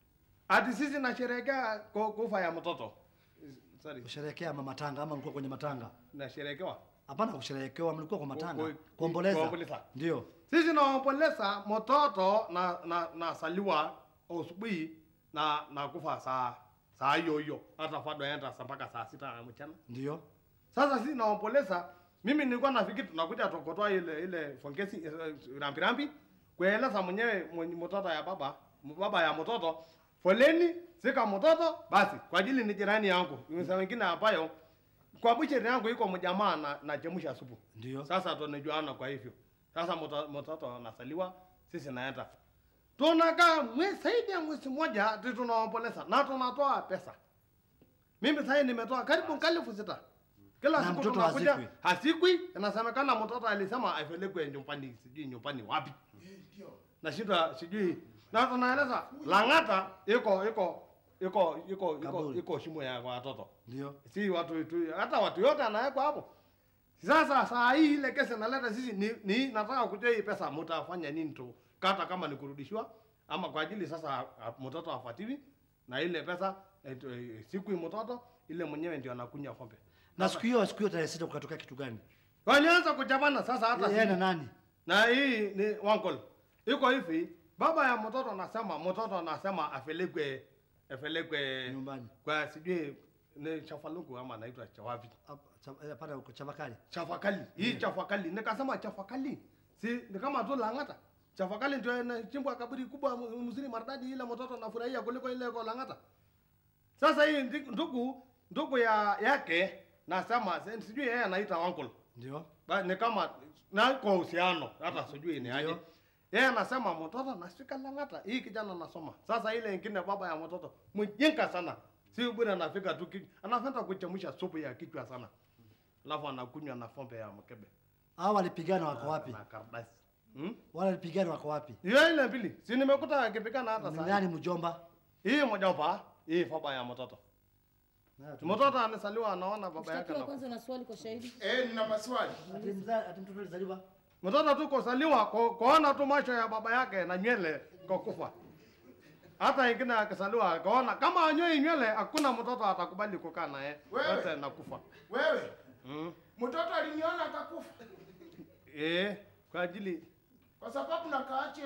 Ati sisi nasherehekea ku- kufa ya mtoto. Sorry. Kusherehekea mama matanga ama mlikuwa kwenye matanga? Nasherehekewa. Hapana kusherehekewa, mlikuwa kwa matanga. ku- Kuomboleza. kuomboleza. Ndio. Sisi naomboleza mtoto na na na saliwa asubuhi na na kufa saa saa hiyo hiyo hata fado enda saa mpaka saa sita ya mchana. Ndio. Sasa sisi naomboleza, mimi nilikuwa nafikiri tunakuja tukotoa ile ile fongesi eh, rambi rambi kueleza mwenyewe mwenye mtoto ya baba baba ya mtoto foleni sika mtoto basi kwa ajili ni jirani yangu msa wengine ambayo kwa bucheri yangu iko mjamaa na, na chemusha supu Ndio. sasa tunajuana kwa hivyo sasa mto- mtoto anasaliwa sisi naenda tunakaa mwezi zaidi ya mwezi mmoja ati tunaomboleza na tunatoa pesa mimi sasa nimetoa karibu elfu sita kila Na siku mtoto tunakuja hazikwi? hasikwi inasemekana mtoto alisema apelekwe nyumbani sijui nyumbani wapi nashindwa sijui na tunaeleza lang'ata iko iko iko iko iko iko shimo ya watoto Ndio. si watu tu, hata watu yote anawekwa hapo sasa saa hii ile kesi naleta sisi ni, ni nataka kujua hii pesa mtafanya nini tu kata kama ni kurudishiwa ama kwa ajili sasa a- mtoto afuatiwi na ile pesa eh, tu- eh, siku hii mtoto ile mwenyewe ndio anakunya pombe Na siku hiyo siku hiyo tarehe sita kukatokea kitu gani? walianza kuchabana sasa hata Yeye na si- nani? na hii ni wankol iko hivi baba ya mtoto anasema mtoto anasema apelekwe apelekwe nyumbani kwa sijui ni chafaluku ama naitwa chawapi Hapana, uko Chavakali. chafakali hii chafakali nikasema chafakali si ni kama tu lang'ata chafakali ndio inachimbwa kaburi kubwa mu- mzuri maridadi ile mtoto anafurahia kuliko ile kwa lang'ata sasa hii ndi- ndugu ndugu ya yake nasema si- sijui yeye anaita uncle Ndio. Ba, ni kama na kwa uhusiano hata sijui ni aje yeye anasema mtoto nafika lang'ata hii kijana anasoma sasa ile ingine baba ya mtoto mjinga sana si bure anafika tu ki- anapenda kuchemsha supu ya kichwa sana alafu anakunywa na pombe ya mkebe Hao walipigana wako wapi? na karatasi hmm? Wale walipigana wako wapi? hiyo ile mbili si nimekuta akipigana hata Ni saa nani mjomba? hii mjomba hii baba ya mtoto mtoto amesaliwa anaona baba yake Mshtakiwa na kwanza na swali kwa shahidi. Eh, nina maswali. Ati mza- ati mtoto alizaliwa mtoto tu kusaliwa ku- kuona tu macho ya baba yake na nywele kwa kufa hata ingine akisaliwa akaona kama anyoi nywele hakuna mtoto atakubali kukaa naye Wewe. yote nakufa Wewe, mm. mtoto aliniona akakufa eh kwa ajili kwa sababu nakaache.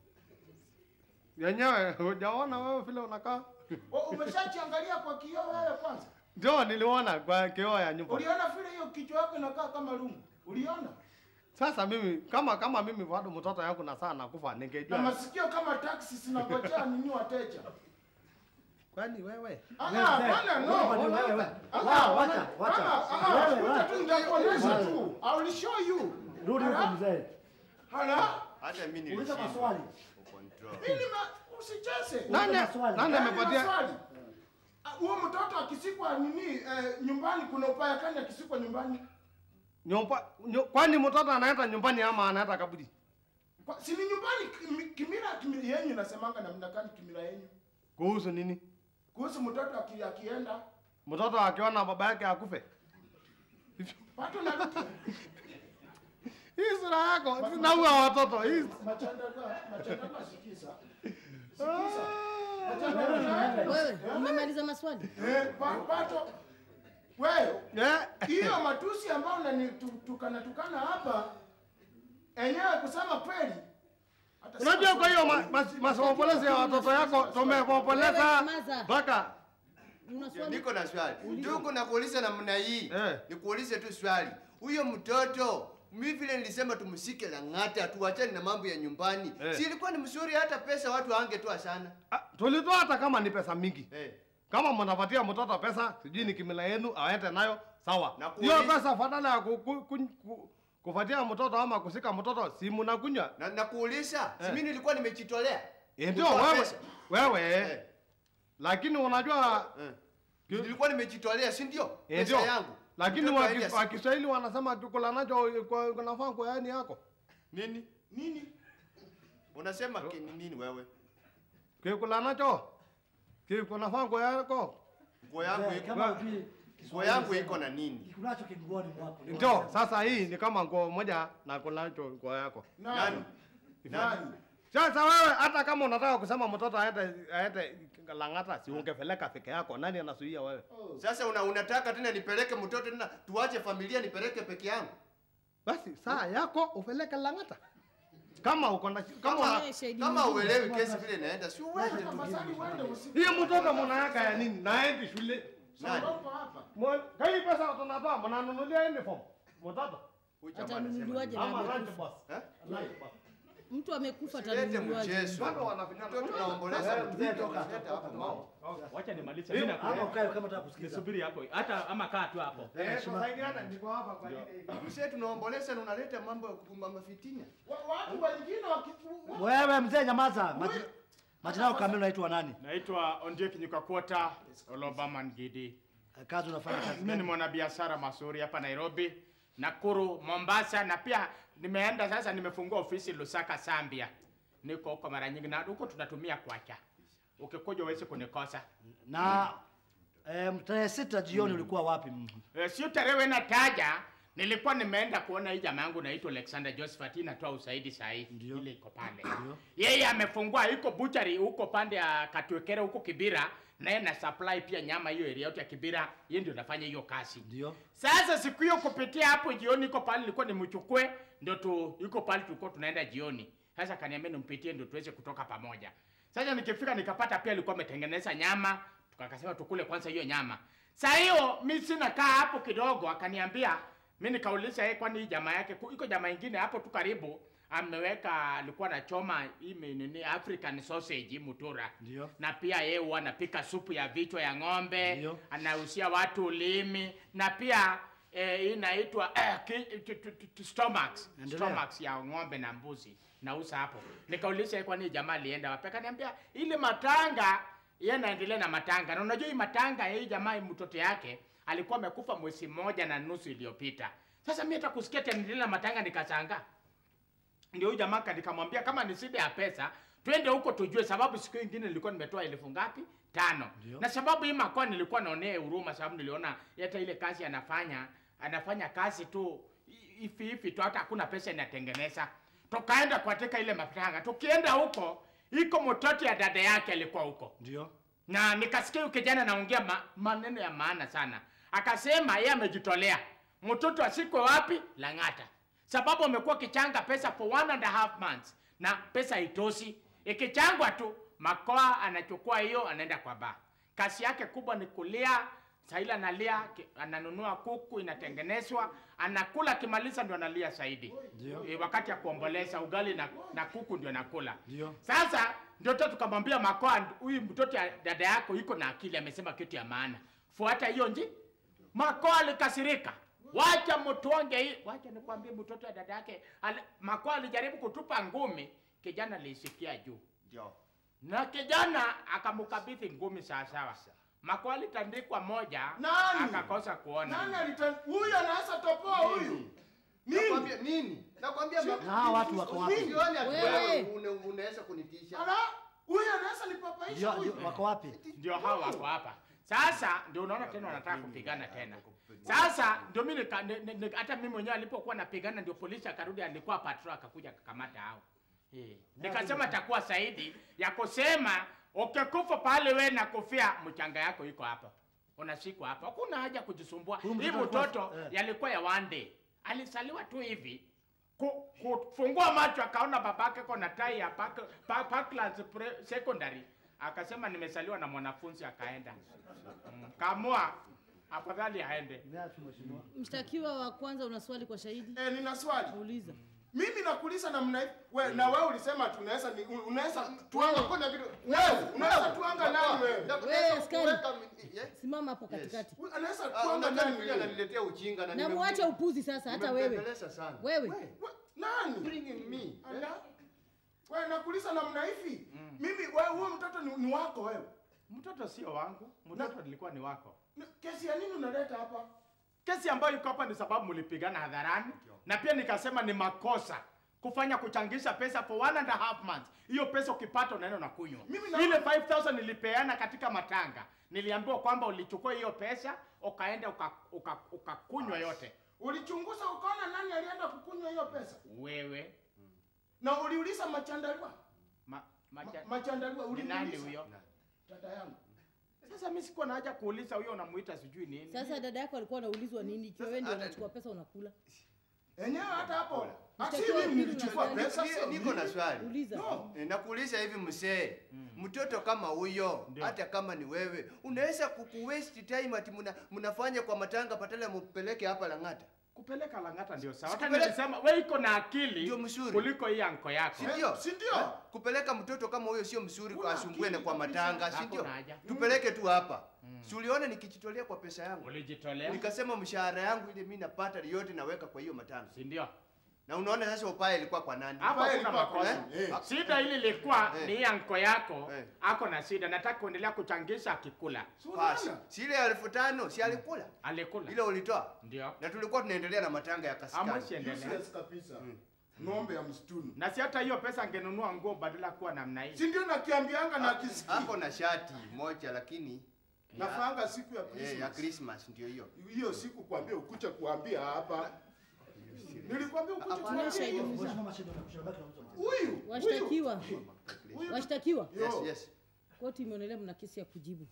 yenyewe hujaona wewe vile unakaa O, Umeshachiangalia kwa kioo wewe kwanza? ndio niliona kwa kioo ya nyumba Uliona vile hiyo kichwa yako inakaa kama lungu? Uliona? sasa mimi kama kama mimi bado mtoto yangu na saa nakufa Na ningejua masikio kama taxi zinangojea nini wateja. kwani wewe Ah, Wewe, bwana no. wewe, wewe, wewe. Ah, Wacha, ah, wacha, wacha. ah, ah, Wewe, kuja wacha. tu nitakuonyesha Wacha. tu. I will show you. Rudi huko Hala? mzee. Hala? Hata mimi Uliza nilishindwa maswali. kucontrol. Mimi ma- usicheze. nani maswali. nani Yaani amepatia maswali. Ah, Huo mtoto akisikwa nini eh, nyumbani kuna upaya kani akisikwa nyumbani? Nyumba, nyu, kwani mtoto anaenda nyumbani ama anaenda kaburi? Kwa, si ni nyumbani kimi- kimila kimila yenyu nasemanga namna gani kimila yenyu? Kuhusu nini? Kuhusu mtoto aki, akienda Mtoto akiona baba yake akufe. pato na Hii sura yako zinaua watoto. Hii machandaka machandaka sikiza. Sikiza. Machandaka. Wewe umemaliza maswali? Eh, pa, pato wewe hiyo matusi ambayo unanitukana tukana hapa enyewe kusema kweli hata sema Unajua kwa hiyo kweli. ma- mas- masompolezi ya watoto yako tumepopoleza mpaka Niko na swali. Ndugu nakuuliza namna hii. Nikuulize tu swali. Huyo mtoto mimi vile nilisema tumsike Lang'ata tuachane na mambo ya nyumbani. Eh. Si ilikuwa ni mzuri hata pesa watu wangetoa sana. tulitoa hata kama ni pesa mingi. Kama mnapatia mtoto pesa, sijui ni kimila yenu aende nayo sawa. Hiyo kuuliza- pesa badala ya ku, ku, ku, ku, kupatia mtoto ama kusika mtoto si mnakunywa. Na nakuuliza, si mimi nilikuwa nimejitolea. Eh, Ndio kutoa wewe pesa. wewe. Lakini unajua nilikuwa nimejitolea, si ndio? Eh, Pesa ndio. yangu. Lakini Mtoto wa aende Kis- wa Kiswahili wanasema kukula nacho kwa- kunafaa kwa yani yako. Nini? Nini? Unasema ki- ni nini wewe? Kikula nacho kunafaa kwa yako. Nguo yangu Eh, iko kama hujui Nguo yangu iko na nini? Kikunacho kinguoni mwako. Ndio, sasa hii ni kama nguo moja na kunacho nguo yako. Nani? Nani? Sasa wewe hata kama unataka kusema mtoto aende aende Lang'ata, si ungepeleka peke yako. Nani anasuia wewe? Sasa una, unataka tena nipeleke mtoto tena tuache familia nipeleke peke yangu? Basi saa yako upeleke Lang'ata. Kama uko na kama Kama, una- kama uelewi kesi vile inaenda, si uende tu. hiyo mtoto mnaweka ya nini? Naendi shule. Nani? Mwa- Kai pesa tunatoa mnanunulia uniform. Mtoto. Atanunuliwaje na Ama lunch amekufa? box. Lunch box. Mtu amekufa Usilete atanunuliwaje? mchezo. Bado wanafinyana. Mtoto tunaomboleza. Eh, mzee, toka. Usilete hapo mambo. Wacha nimalize. Hiyo, Mimi hapo nakuja. ukae kama unataka kusikiza. Nisubiri hapo. Hata ama kaa tu hapo. Eh, tusaidiane niko hapa kwa ajili Mzee tunaomboleza na unaleta mambo ya kupumba fitina. Watu wengine waki- Wewe mzee nyamaza. Maji- Majina yako kamili unaitwa nani? Naitwa Ondiek Nyukakwota Olobama Ngidi. Kazi unafanya kazi Mimi ni gani? mwanabiashara mazuri hapa Nairobi, Nakuru, Mombasa na pia nimeenda sasa, nimefungua ofisi Lusaka, Zambia. Niko huko mara nyingi na huko tunatumia kwacha. Ukikuja uweze kunikosa. Na eh, tarehe sita jioni ulikuwa wapi? Eh, sio tarehe nataja, nilikuwa nimeenda kuona hii jamaa yangu naitwa Alexander Josephat, inatoa usaidi saa hii ile iko pale. Yeye amefungua iko butchery huko pande ya Katwekere huko Kibira, naye na supply pia nyama hiyo area yote ya Kibira, yeye ndio nafanya hiyo kazi. Ndio. Sasa siku hiyo kupitia hapo jioni, iko pale nilikuwa nimchukue, ndio tu iko pale tulikuwa tunaenda jioni. Sasa kaniambia nimpitie ndio tuweze kutoka pamoja. Sasa nikifika nikapata pia alikuwa ametengeneza nyama, tukakasema tukule kwanza hiyo nyama. Saa hiyo mimi sina kaa hapo kidogo, akaniambia mimi nikauliza yeye, kwani hii jamaa yake ku- iko jamaa ingine hapo tu karibu ameweka alikuwa anachoma hii mi- nini African sausage mutura. Ndio. Na pia yeye huwa anapika supu ya vichwa ya ng'ombe, anahusia watu ulimi na pia eh, hii inaitwa eh, ki- tu- tu- tu- tu- stomachs, Endelea. stomachs ya ng'ombe na mbuzi nauza hapo. Nikauliza yeye, kwani hii jamaa alienda wapi? Akaniambia ile matanga yeye anaendelea na matanga, na unajua hii matanga hii jamaa mtoto yake alikuwa amekufa mwezi mmoja na nusu iliyopita. Sasa mimi hata kusikia tena endelea na matanga nikashangaa ndio huyu jamaa ka- nikamwambia kama ni shida ya pesa twende huko tujue, sababu siku ingine nilikuwa nimetoa elfu ngapi? Tano. Na sababu hii makoa nilikuwa naonea huruma, sababu niliona hata ile kazi anafanya anafanya kazi tu hi- hivi hivi tu, hata hakuna pesa inatengeneza. Tukaenda katika ile matanga, tukienda huko iko mtoto ya dada yake alikuwa huko Ndio. na nikasikia huyu kijana anaongea ma, maneno ya maana sana. Akasema yeye amejitolea mtoto asikwe wapi Lang'ata, sababu amekuwa kichanga pesa for one and a half months na pesa haitoshi. Ikichangwa tu makoa anachukua hiyo, anaenda kwa baa. Kazi yake kubwa ni kulia Saila analia, ki- ananunua kuku inatengenezwa, anakula, akimaliza ndio analia zaidi. Ndio. E, wakati ya kuomboleza ugali na, na kuku ndio nakula. Ndio. Sasa ndio tu tukamwambia Makoa, huyu mtoto ya dada yako iko na akili, amesema kitu ya maana, fuata hiyo nji. Makoa alikasirika, wacha mtuonge hii, wacha nikwambie, mtoto ya dada yake ali, Makoa alijaribu kutupa ngumi, kijana alisikia juu Ndio. na kijana akamkabidhi ngumi sawasawa. makwali tandikwa moja Nani? akakosa kuona Nani alita huyu anaweza topoa huyu? Nakwambia nini? Nakwambia Si- ma- Na hawa watu wako wapi? Sioni ati Wewe. wewe une- unaweza kunitisha. Ala, huyu anaweza nipapaisha Ndio, huyu. ndio, wako wapi? ndio hao wako hapa sasa ndio unaona tena wanataka kupigana tena sasa ndio mimi nika- ni- ni- ni- hata mimi mwenyewe alipokuwa napigana ndio polisi akarudi alikuwa patrol akakuja akakamata hao Eh, nikasema takuwa saidi ya kusema ukikufa pale we na kufia mchanga yako iko hapa unashikwa hapa hakuna haja kujisumbua Huyu hii mtoto alikuwa- mtoto eh. yalikuwa ya one day alisaliwa tu hivi ku- kufungua macho akaona babake kona tai ya Park- Pa- Parklands Pre- secondary akasema nimesaliwa na mwanafunzi akaenda mm. kamua afadhali aende Mshtakiwa wa kwanza, una swali kwa shahidi? Eh, nina swali. Uliza. Mimi nakuuliza namna hii. We, na wewe ulisema tunaweza ni unaweza tuanga Hakuna kitu. wewe unaweza tuanga nani wewe? Wewe askari, Kuweka mi- yes. simama hapo katikati Huyu Anaweza Ah, tuanga unataka nani kuja wewe? ananiletea ujinga na na nimem- muache upuzi sasa. Hata wewe nimembembeleza sana. wewe We, nani? Bringing me. Ala. Wewe nakuuliza namna hivi. Mimi wewe huyo mtoto ni, ni wako wewe. mtoto sio wangu mtoto nilikuwa ni wako Ni- Kesi ya nini unaleta hapa? kesi ambayo iko hapa ni sababu mlipigana hadharani na pia nikasema ni makosa kufanya kuchangisha pesa for one and a half months hiyo pesa ukipata unaenda unakunywa Mimi na- ile 5000 nilipeana katika matanga niliambiwa kwamba ulichukua hiyo pesa ukaenda ukakunywa uka, uka ukakunywa yote Ulichunguza ukaona nani alienda kukunywa hiyo pesa? wewe Na uliuliza machandalua? ma, Ma, macha, machandalua ni nani uliuliza? huyo Dada yangu. sasa mimi sikuwa na haja kuuliza huyo unamuita sijui nini sasa, dada yako alikuwa anaulizwa nini ikiwa wewe ndio unachukua pesa unakula? Enyewe hata hapo. Ati Mshtakiwa mimi pili nilichukua unadhani- pesa Ni- sio Niko na mimi. swali. Uliza. No. Eh, Nakuuliza hivi msee, mtoto kama huyo, hata kama ni wewe, unaweza kuku waste time ati muna, mnafanya kwa matanga patala mupeleke hapa Lang'ata. kupeleka Lang'ata ndio sawa. Hata Sikupeleka- nilisema wewe iko na akili Ndio mzuri. kuliko hii anko yako. Si ndio? Si ndio? Eh? Kupeleka mtoto kama huyo sio mzuri kwa Una asumbue na akili kwa kabisa. matanga, si ndio? Hakuna haja. Tupeleke tu hapa. Si uliona nikijitolea kwa pesa yangu? Ulijitolea, Nikasema mshahara yangu ile mimi napata yote naweka kwa hiyo matanga. si ndio? Na unaona sasa upaya ilikuwa kwa nani? Hapo Pale kuna ilikuwa makosa. kwa- eh. Shida hili lilikuwa Eh. ni hii anko yako Eh. ako na shida, nataka kuendelea kuchangisha akikula. Si Basi, unaona? si ile elfu tano si alikula? Alikula. Ile ulitoa? Ndio. Na tulikuwa tunaendelea na matanga ya kasikani. Amwezi endelea. Useless kabisa. Ng'ombe ya msituni. Na si hata hiyo pesa angenunua nguo badala ya kuwa namna hii. Si ndio nakiambianga na kisiki. Hapo na shati moja lakini Nafanga siku ya eh, ya Christmas. Christmas ndio hiyo. Hiyo siku kuambia ukucha kuambia hapa. Nilikwambia ukucha Hapana, kuambia shahidi hiyo. mzuri. Mheshimiwa Mashidi, unakushauri baki na mtu mmoja. Huyu. huyu. Washtakiwa, Huyu. washtakiwa, Yes, Yo. yes. koti imeonelea mna kesi ya kujibu.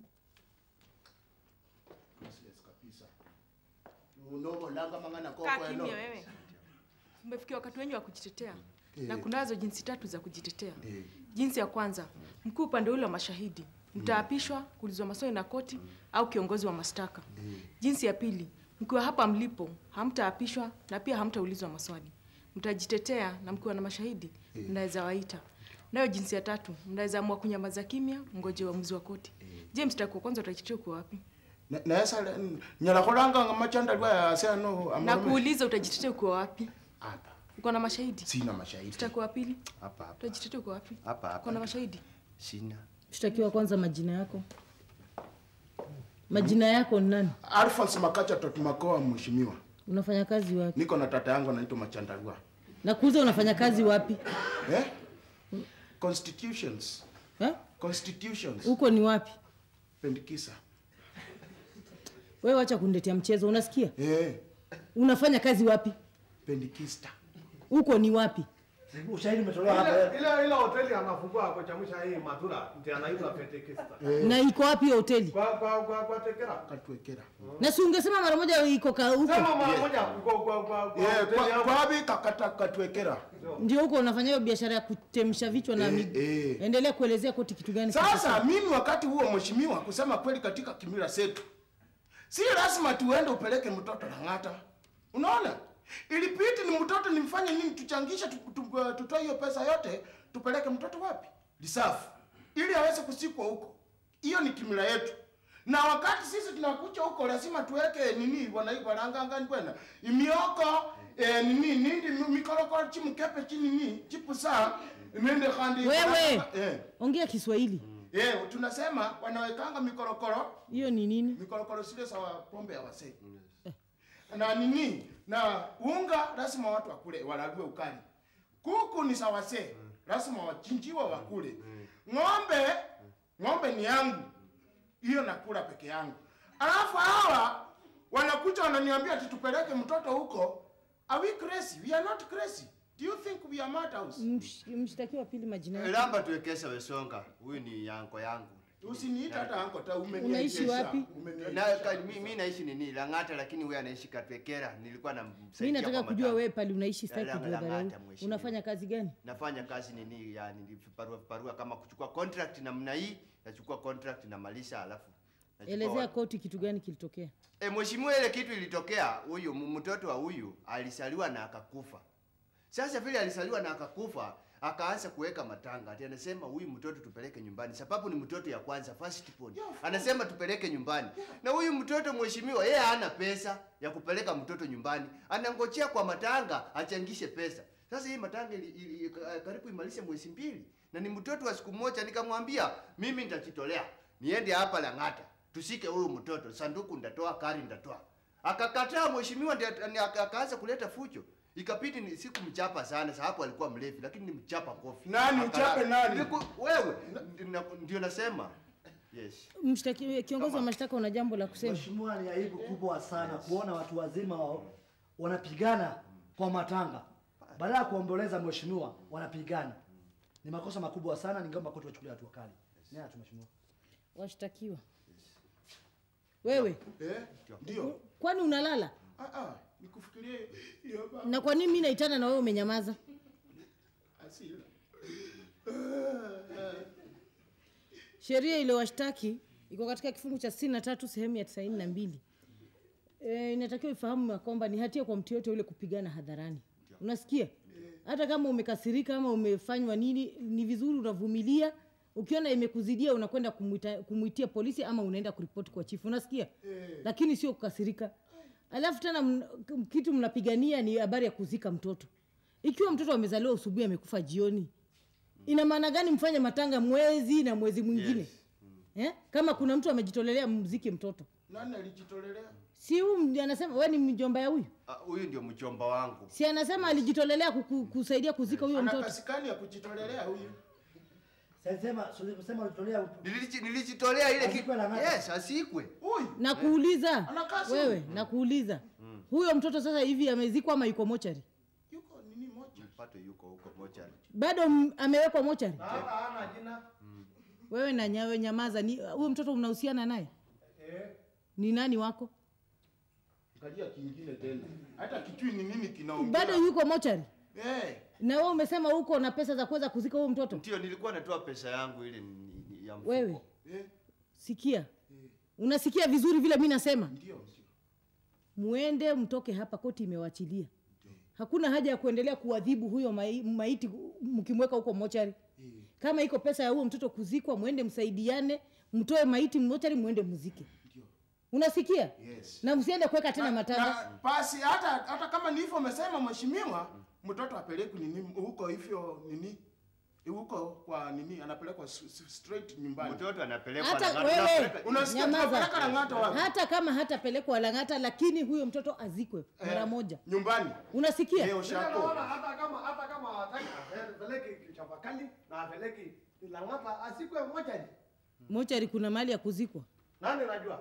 Useless kabisa. Unobo langa mangana koko Kaa eno. kimya wewe. Umefikia wakati wenyu wa kujitetea na kunazo jinsi tatu za kujitetea. Jinsi ya kwanza, mkuu upande ule wa mashahidi mtaapishwa kuulizwa maswali na koti au kiongozi wa mashtaka. Jinsi ya pili, mkiwa hapa mlipo hamtaapishwa na pia hamtaulizwa maswali, mtajitetea na mkiwa na mashahidi mnaweza waita. Nayo jinsi ya tatu, mnaweza amua kunyamaza kimya, mngoje uamuzi wa koti. Je, mshtaki wa kwanza utajitetea uko wapi? Na- Naesa nyala kolanga nga machanda lwa ya sano Na amarume. kuuliza utajitetea uko wapi? Hapa. Uko na mashahidi? Sina mashahidi. Mshtaki wa pili Hapa hapa. utajitetea uko wapi? Hapa Uko na hapa. mashahidi? Sina. Mshtakiwa kwanza, majina yako, majina yako ni nani? Alphonse Makacha Totumakoa mheshimiwa. Unafanya kazi wapi? Niko na tata yangu anaitwa Machandalua. Na kuuza unafanya kazi wapi? Eh? Constitutions. Eh? Constitutions. Huko ni wapi? Pendikisa. Wewe wacha kuniletea mchezo, unasikia? Eh, Unafanya kazi wapi? Pendikista. Huko ni wapi? Ushahidi umetolewa hapa. Ile ile hoteli anafungua kuchamusha hii matura ndio anaitwa Pentecost. Na iko wapi hiyo hoteli? Kwa kwa kwa kwa tekera. Katwekera. Na si ungesema mara moja iko ka huko. Sema mara moja kwa kwa kwa kwa Eh, hoteli kwa hapo. kwa wapi kakata katwekera. Ndio huko unafanya hiyo biashara ya kutemsha vichwa na Eh, miguu. eh. Endelea kuelezea koti kitu gani Sasa mimi wakati huo mheshimiwa, kusema kweli, katika kimila zetu si lazima tuende upeleke mtoto Lang'ata. Unaona, ilipiti ni mtoto nimfanye nini, tuchangishe tu- tu- tutoe hiyo pesa yote, tupeleke mtoto wapi? Lisafu, ili aweze kusikwa huko. Hiyo ni kimila yetu, na wakati sisi tunakuja huko lazima tuweke nini, wanaiba langangani kwenda imioko eh, nini nindi mikorokoro chimukepe chinini chipusa nende kandi Wewe eh. ongea Kiswahili. Eh, tunasema wanawekanga mikorokoro. Hiyo ni nini? Mikorokoro zile za pombe ya wasee. Na nini? Na unga lazima watu wakule, walague ukali. Kuku ni za wasee, lazima wachinjiwe wakule. Ng'ombe, ng'ombe ni yangu. Hiyo nakula peke yangu. Alafu hawa wanakuja wananiambia ati tupeleke mtoto huko. Are we crazy? We are not crazy. Do you think we are madhouse? Msh- Mshtakiwa pili majina yake. Lamba tuwekesha Wesonga. Huyu ni yanko yangu. Usiniita hata anko ta Unaishi wapi? Na ka- mi, mi naishi nini Lang'ata, lakini huyu anaishi Katwekera. Nilikuwa namsaidia Mimi nataka kwa kujua matanga. wewe pale unaishi, sitaki Langa- kujua dharau. Lang'ata, mheshimiwa. Unafanya kazi gani? Nafanya kazi nini ya niliparua parua kama kuchukua contract namna hii, nachukua contract namalisha alafu nachukua Elezea wa- koti kitu gani kilitokea. E, mheshimiwa, ile kitu ilitokea, huyu m- mtoto wa huyu alisaliwa na akakufa. Sasa vile alisaliwa na akakufa, akaanza kuweka matanga. Ati anasema huyu mtoto tupeleke nyumbani, sababu ni mtoto ya kwanza first born. Anasema tupeleke nyumbani. Na huyu mtoto mheshimiwa, yeye hana pesa ya kupeleka mtoto nyumbani. Anangojea kwa matanga achangishe pesa. Sasa hii matanga ili, ili, karibu imalishe mwezi mbili. Na ni mtoto wa siku moja nikamwambia mimi nitajitolea. Niende hapa Lang'ata. Tusike huyu mtoto, sanduku ndatoa, kari ndatoa. Akakataa mheshimiwa, ndiye aka- aka- akaanza kuleta fujo. Ikapiti ni siku mchapa sana, sababu alikuwa mlevi, lakini ni mchapa kofi. Nani Aka- uchape nani? Niliku- Wewe Ndi- na- ndio nasema. Yes. Mshtaki, kiongozi wa mashtaka, una jambo la kusema? Mheshimiwa, ni aibu kubwa sana kuona watu wazima wa- wanapigana kwa matanga, badala ya kuomboleza mheshimiwa, wanapigana. Ni makosa makubwa sana, ningeomba koti wachukulie hatua kali. Ni haya tu mheshimiwa. Washtakiwa, wewe Eh? Ndio. kwani unalala? Ah ah, nikufikirie hiyo baba. Na kwa nini mimi naitana na wewe umenyamaza? Asila. Sheria iliyowashtaki iko katika kifungu cha 63 sehemu ya 92. E, inatakiwa ifahamu ya kwamba ni hatia kwa mtu yote yule kupigana hadharani. Unasikia? Hata kama umekasirika ama umefanywa nini, ni vizuri unavumilia. Ukiona imekuzidia unakwenda kumuita, kumuitia polisi ama unaenda kuripoti kwa chifu. Unasikia? Lakini sio kukasirika. Alafu tena mna, kitu mnapigania ni habari ya kuzika mtoto. Ikiwa mtoto amezaliwa asubuhi amekufa jioni, ina maana gani mfanye matanga mwezi na mwezi mwingine Yes. eh? kama kuna mtu amejitolelea mziki mtoto Nani alijitolelea? si huyu mdi- anasema we ni mjomba ya huyu Ah, Huyu ndio mchomba wangu. si anasema alijitolelea kuku, kusaidia kuzika huyo Ana mtoto kasikani ya kujitolelea huyu. Sema sema ulitolea Niliji- Nilijitolea ile kitu. Asikwe Lang'ata. Yes, asikwe. Huyu. nakuuliza Anakaa simu. wewe nakuuliza huyo mtoto sasa hivi amezikwa ama yuko mochari Yuko nini moja? Mpato yuko huko mochari. bado m- amewekwa mochari Hata hana jina. wewe na nyawe nyamaza ni huyo mtoto unahusiana naye Eh. ni nani wako Angalia kingine tena. Hata kijui ni nini kinaongea. bado yuko mochari Eh. na wewe umesema huko na pesa za kuweza kuzika huyo mtoto Ndio nilikuwa natoa pesa yangu ile ni- ni- ya mfuko. wewe Eh. sikia unasikia vizuri vile mi nasema Ndio. ndio. muende mtoke hapa koti imewachilia hakuna haja ya kuendelea kuadhibu huyo mai, maiti mkimweka huko mochari kama iko pesa ya huyo mtoto kuzikwa mwende msaidiane mtoe maiti mochari mwende muzike unasikia Yes. na msiende kuweka tena matanga Na basi hata hata kama ni hivyo umesema mheshimiwa, mtoto apelekwe nini huko hivyo nini? Huko kwa nini anapelekwa s- s- straight nyumbani. Mtoto anapelekwa hata Lang'ata, wewe anapeleka- Unasikia nyamaza. tunapeleka Lang'ata wapi? hata kama hatapelekwa Lang'ata lakini huyo mtoto azikwe mara Eh, moja Nyumbani. unasikia Leo Mimi shako. naona hata kama hata kama hataki apeleke Chavakali na apeleke Lang'ata asikwe mochari. mochari kuna mahali ya kuzikwa Nani unajua?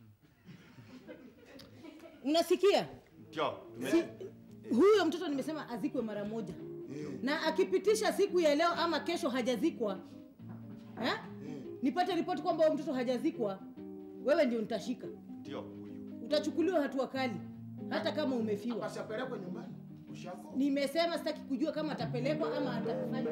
unasikia Ndio. si, huyo mtoto nimesema azikwe mara moja na akipitisha siku ya leo ama kesho hajazikwa eh? nipate ripoti kwamba huyo mtoto hajazikwa wewe ndio nitashika Ndio huyu. utachukuliwa hatua kali hata kama umefiwa Basi apelekwe nyumbani. Ushako. nimesema sitaki kujua kama atapelekwa ama atafanya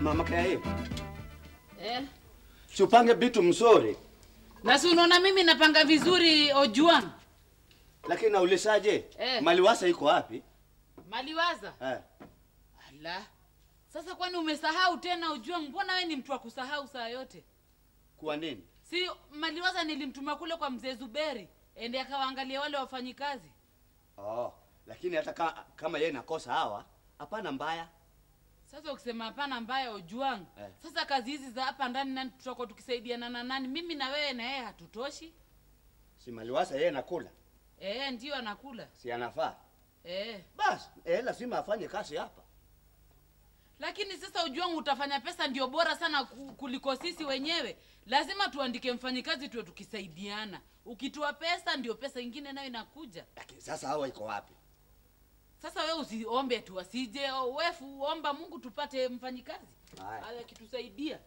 Mama Kaye, Eh. si upange vitu mzuri, Na si unaona mimi napanga vizuri Ojuang. lakini naulizaje? Eh. Maliwasa iko wapi? Maliwaza. Eh. Ala. Sasa kwani umesahau tena Ojuang? Mbona wewe ni mtu wa kusahau saa yote? Kwa nini? Si Maliwaza nilimtuma kule kwa mzee Zuberi ende akawaangalia wale wafanyikazi. Oh, lakini hata ka, kama yeye nakosa hawa, hapana mbaya. Sasa ukisema hapana mbaya Ojuang. Eh. Sasa kazi hizi za hapa ndani nani tutakuwa tukisaidiana na nani? Mimi na wewe na yeye hatutoshi. Si Maliwasa yeye nakula, Eh, ndio anakula. si anafaa? Eh. Basi eh, lazima afanye kazi hapa. Lakini sasa Ojuang utafanya pesa ndio bora sana ku- kuliko sisi wenyewe. Lazima tuandike mfanyikazi tuwe tukisaidiana. Ukitoa pesa ndio pesa ingine nayo inakuja. Lakini sasa hawa iko wapi? Sasa we usiombe tu asije, o- wefu omba Mungu tupate mfanyikazi Haya. awe akitusaidia.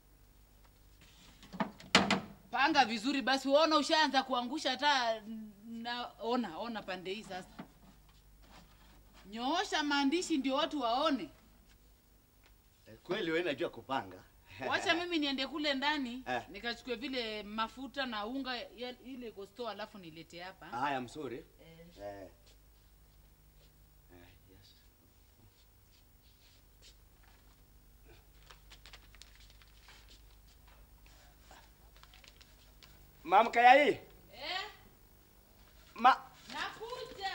Panga vizuri basi, uona ushaanza kuangusha hata na ona ona pande hii sasa. Nyoosha maandishi ndio watu waone. Eh, Kweli wewe unajua kupanga. Wacha mimi niende kule ndani Eh. nikachukue vile mafuta na unga ya, ile iko store alafu nilete hapa. Haya, mzuri. Eh. Eh, yes. Mama Kayai. Eh? Ma Nakuja.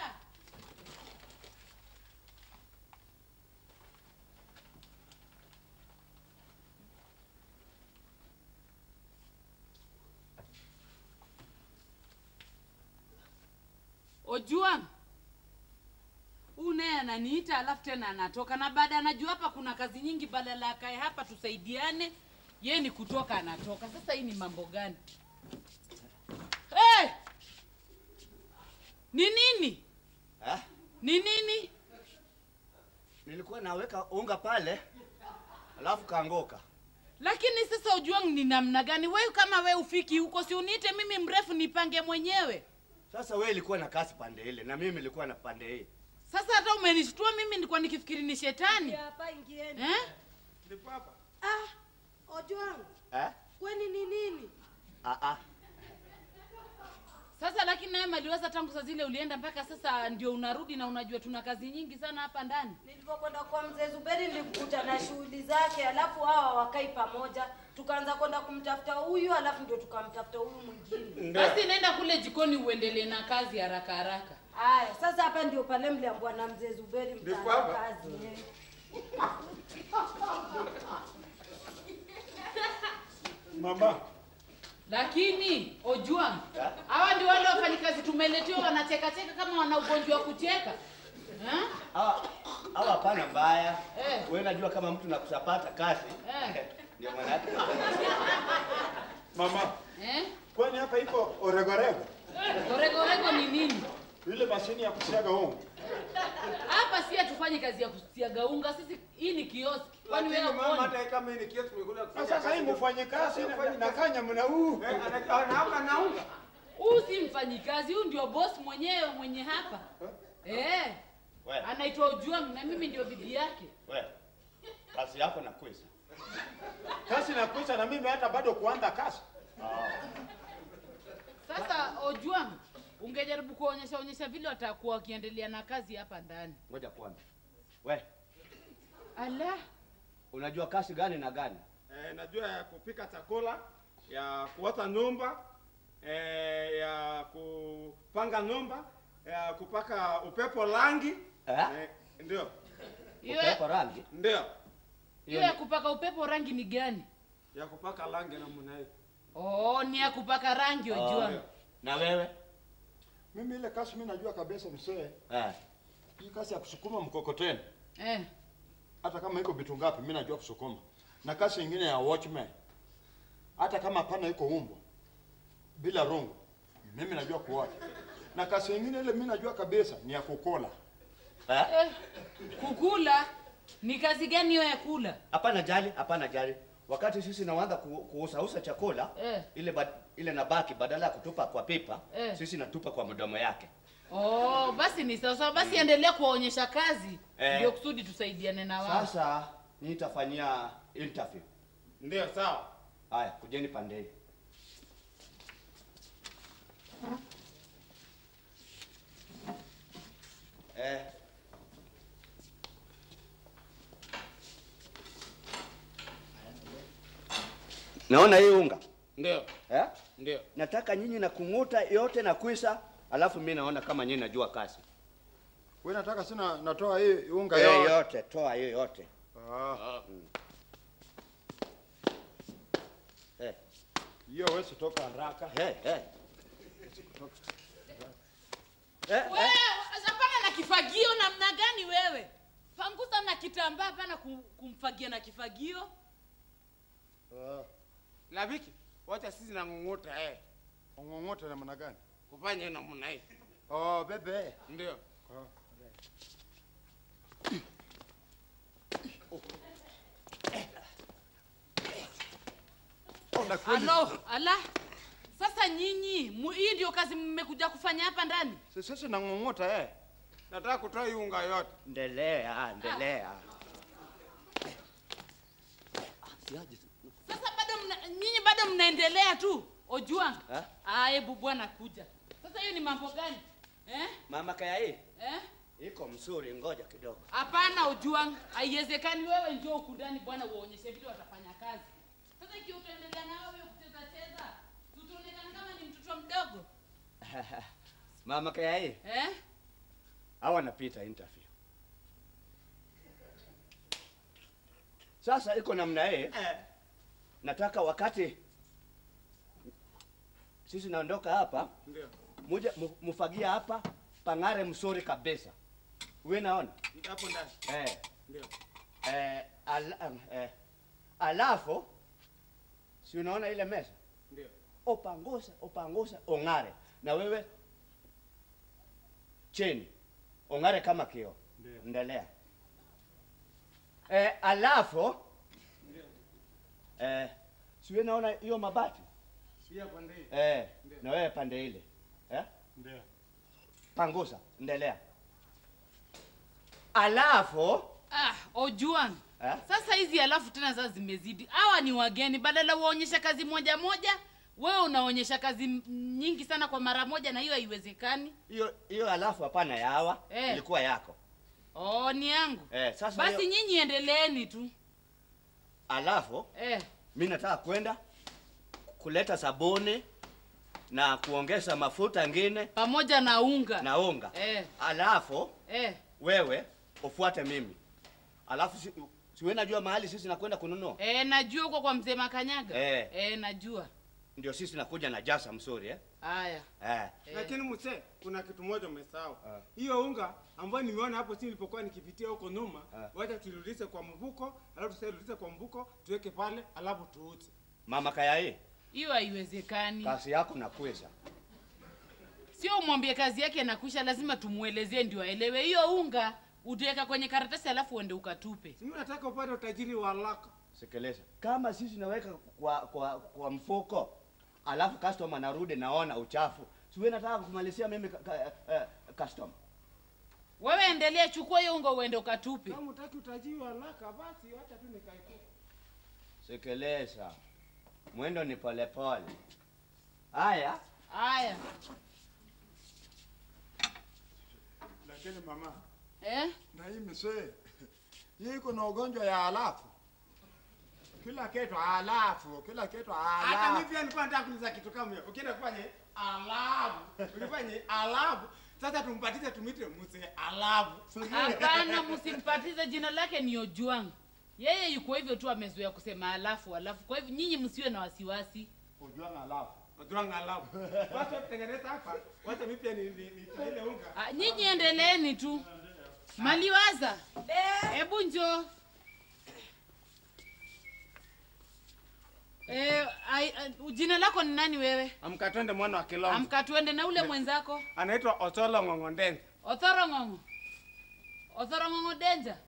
Ojuang. Huyu naye ananiita alafu tena anatoka na baada anajua hapa kuna kazi nyingi badala akae hapa tusaidiane. Yeye ni kutoka anatoka. Sasa hii ni mambo gani? Hey! Ni nini? Eh? Ni nini? Nilikuwa naweka unga pale alafu kaanguka. Lakini sasa Ojuang ni namna gani? Wewe kama we ufiki huko, si uniite mimi mrefu nipange mwenyewe. Sasa wewe ilikuwa na kasi pande ile na mimi nilikuwa na pande hii. Sasa hata umenishtua mimi, nilikuwa nikifikiri ni shetani. Hapa ingieni. Eh? Ndipo hapa. Ah, Ojwang, Eh? kwani ni nini? Ah ah. Sasa lakini naye maliwaza tangu saa zile ulienda mpaka sasa ndio unarudi na unajua tuna kazi nyingi sana hapa ndani. Nilipokwenda kwa mzee Zuberi nilimkuta na shughuli zake, alafu hawa wakai pamoja, tukaanza kwenda kumtafuta huyu, alafu ndio tukamtafuta huyu mwingine. Basi nenda kule jikoni uendelee na kazi haraka haraka. Aya, sasa hapa ndio pale mliambwa na mzee Zuberi Ndipo mtaanza hapa? kazi. eh. Mama, Lakini Ojuang, hawa ndio wale wafanyikazi tumeletewa wanacheka cheka kama wana ugonjwa wa kucheka. Eh? Hawa hawa hapana mbaya. Eh. Wewe unajua kama mtu nakusapata kazi. Eh. Ndio maana yake. mama, Eh? kwani hapa iko oregorego? Gorego ni nini? Ile mashini ya kusiaga unga. Hapa si hatufanye kazi ya kusiaga unga, sisi hii ni kioski. Kwani wewe Lakini mama, huoni? hata kama hii ni kiasi tumekuja Na sasa hii mfanye kazi na- na kanya mna huu. Anaamka na unga. Huyu si mfanyikazi, huyu ndio boss mwenyewe mwenye hapa. Eh. Wewe. Anaitwa Ojuang na mimi ndio bibi yake. Wewe. Kazi yako na kwiza. Kazi na kuisha na mimi hata bado kuanza kazi. Sasa Ojuang, ungejaribu kuonyesha onyesha vile watakuwa wakiendelea na kazi hapa ndani. Ngoja kwanza. Wewe, Ala, unajua kazi gani na gani? Eh, najua ya kupika chakula, ya kuota nyumba, eh, ya kupanga nyumba, ya kupaka upepo rangi. Eh? Eh, ndio. Hiyo- Upepo rangi? Ndio. hiyo ya kupaka upepo rangi ni gani? Ya kupaka rangi namna hii. Oh, ni ya kupaka rangi Ojuang. Na wewe? Mimi ile kazi mimi najua kabisa msee. Eh. Hii kazi ya kusukuma mkokoteni. Eh. Hata kama iko vitu ngapi mimi najua kusukuma. Na kazi nyingine ya watchman. Hata kama hapana iko umbo. Bila rungu. Mimi najua kuwatch. Na kazi nyingine ile mimi najua kabisa ni ya kukola. Eh, kukula ni kazi gani hiyo ya kula? Hapana jali, hapana jali. Wakati sisi naanza ku, kuusausa chakula Eh. ile ba, ile nabaki badala ya kutupa kwa pipa Eh. sisi natupa kwa mdomo yake. Oh, basi ni sawa sawa. Basi endelea kuwaonyesha kazi Eh. ndio kusudi tusaidiane na wao. Sasa nitafanyia interview. Ndio, sawa. Haya, kujeni pande hii. Eh. Naona hii unga Ndio, eh? ndio. Nataka nyinyi na kung'uta yote na kwisa, alafu mi naona kama nyinyi najua kazi. Wewe nataka sina natoa hii unga Eh, yote. yote, toa hiyo yote. Ah. Eh. Hiyo wewe toka haraka. Eh, eh. Wewe hapana na kifagio namna gani wewe? Panguza na kitambaa hapana kum- kumfagia na kifagio. Labiki, wacha sisi na ng'ung'uta eh. Ng'ung'uta namna gani? Kufanya namna hii. Oh, bebe. Ndio. Alo, ala. Sasa nyinyi, mu- hii ndio kazi mmekuja kufanya hapa ndani? Sisi na ng'ung'uta eh. Nataka kutoa hii unga yote. Endelea, endelea. Sasa bado mna, nyinyi bado mnaendelea tu. Ojwang. Eh? Ah, hebu bwana kuja. Sasa hiyo ni mambo gani? Eh? Mama kaya hii Eh? iko mzuri, ngoja kidogo. Hapana Ojwang, haiwezekani wewe njoo huku ndani bwana uwaonyeshe vile watafanya kazi. Sasa ikiwa utaendelea na wewe kucheza cheza, tutaonekana kama ni mtoto mdogo. Mama kaya hii Eh? hawa napita interview. Sasa iko namna hii nataka wakati sisi naondoka hapa Ndio. muje mu- mufagia hapa pang'are msuri kabisa. Wewe naona Hapo ndani. eh, Ndio. eh, ala, eh, alafu si unaona ile meza Ndio. opangusa opangusa ong'are na wewe chini ong'are kama kio endelea eh, alafu eh, siwe naona hiyo mabati Pia pande hii. eh, na wewe pande ile eh? Ndio. pangusa endelea alafu Ah, Ojwang. eh? Sasa hizi alafu tena sasa zimezidi. Hawa ni wageni, badala waonyesha kazi moja moja, wewe unaonyesha kazi m- nyingi sana kwa mara moja, na hiyo haiwezekani. hiyo hiyo alafu hapana ya hawa Eh. ilikuwa yako Oh, ni yangu. eh, sasa Basi hiyo, nyinyi endeleeni tu. alafu Eh. mi nataka kwenda kuleta sabuni na kuongeza mafuta ngine pamoja na unga na unga eh. alafu Eh. wewe ufuate mimi alafu si, siwe najua mahali sisi nakwenda kununua Eh, najua huko kwa mzee Makanyaga. Eh. Eh, najua. ndio sisi nakuja na jasa mzuri eh? Haya. Eh. Lakini mzee, kuna kitu moja umesahau. Hiyo unga ambayo nimeona hapo chini nilipokuwa nikipitia huko nyuma, wacha tulirudishe kwa mvuko, alafu tusirudishe kwa mvuko, tuweke pale, alafu tuuze. mama kaya hii Hiyo haiwezekani. kazi yako nakweza Sio umwambie kazi yake nakwisha, lazima tumuelezee ndio aelewe. Hiyo unga utaweka kwenye karatasi alafu uende ukatupe. Mimi nataka upate utajiri wa haraka. Sikiliza, kama sisi naweka kwa kwa, kwa mfuko alafu customer narudi naona uchafu, siwe nataka kumalizia mimi ka, ka, eh, customer. Wewe endelea, chukua hiyo unga uende ukatupe. Kama utaki utajiri wa haraka, basi wacha tu nikae tu. Sikiliza, mwendo ni polepole. Haya, Haya. Lakini mama, Eh? na hii msee, hii iko na ugonjwa ya halafu. Kila kitu halafu, kila kitu Hata mimi halafu. pia nilikuwa nataka kuuliza kitu kama hiyo. Ukienda kufanye alafu, ukifanye alafu, sasa tumpatize tumite mzee alafu. Hapana, msimpatize jina lake ni Ojwang. Yeye yuko hivyo tu, amezoea kusema alafu alafu. Kwa hivyo nyinyi msiwe na wasiwasi. Ojwang alafu. Ojwang alafu. Wacha tutengeneze hapa. Wacha mimi pia ni ni, ni ile unga. Ah, Nyinyi endeleeni tu. Maliwaza, hebu njoo. Eh, ai, ai, jina lako ni nani wewe? Amka twende mwana wa Kilonzo. Amka tuende na ule mwenzako Anaitwa Otolo Ng'ong'ondense. Othoro Ng'ong'o. Othoro Ng'ong'o Denja.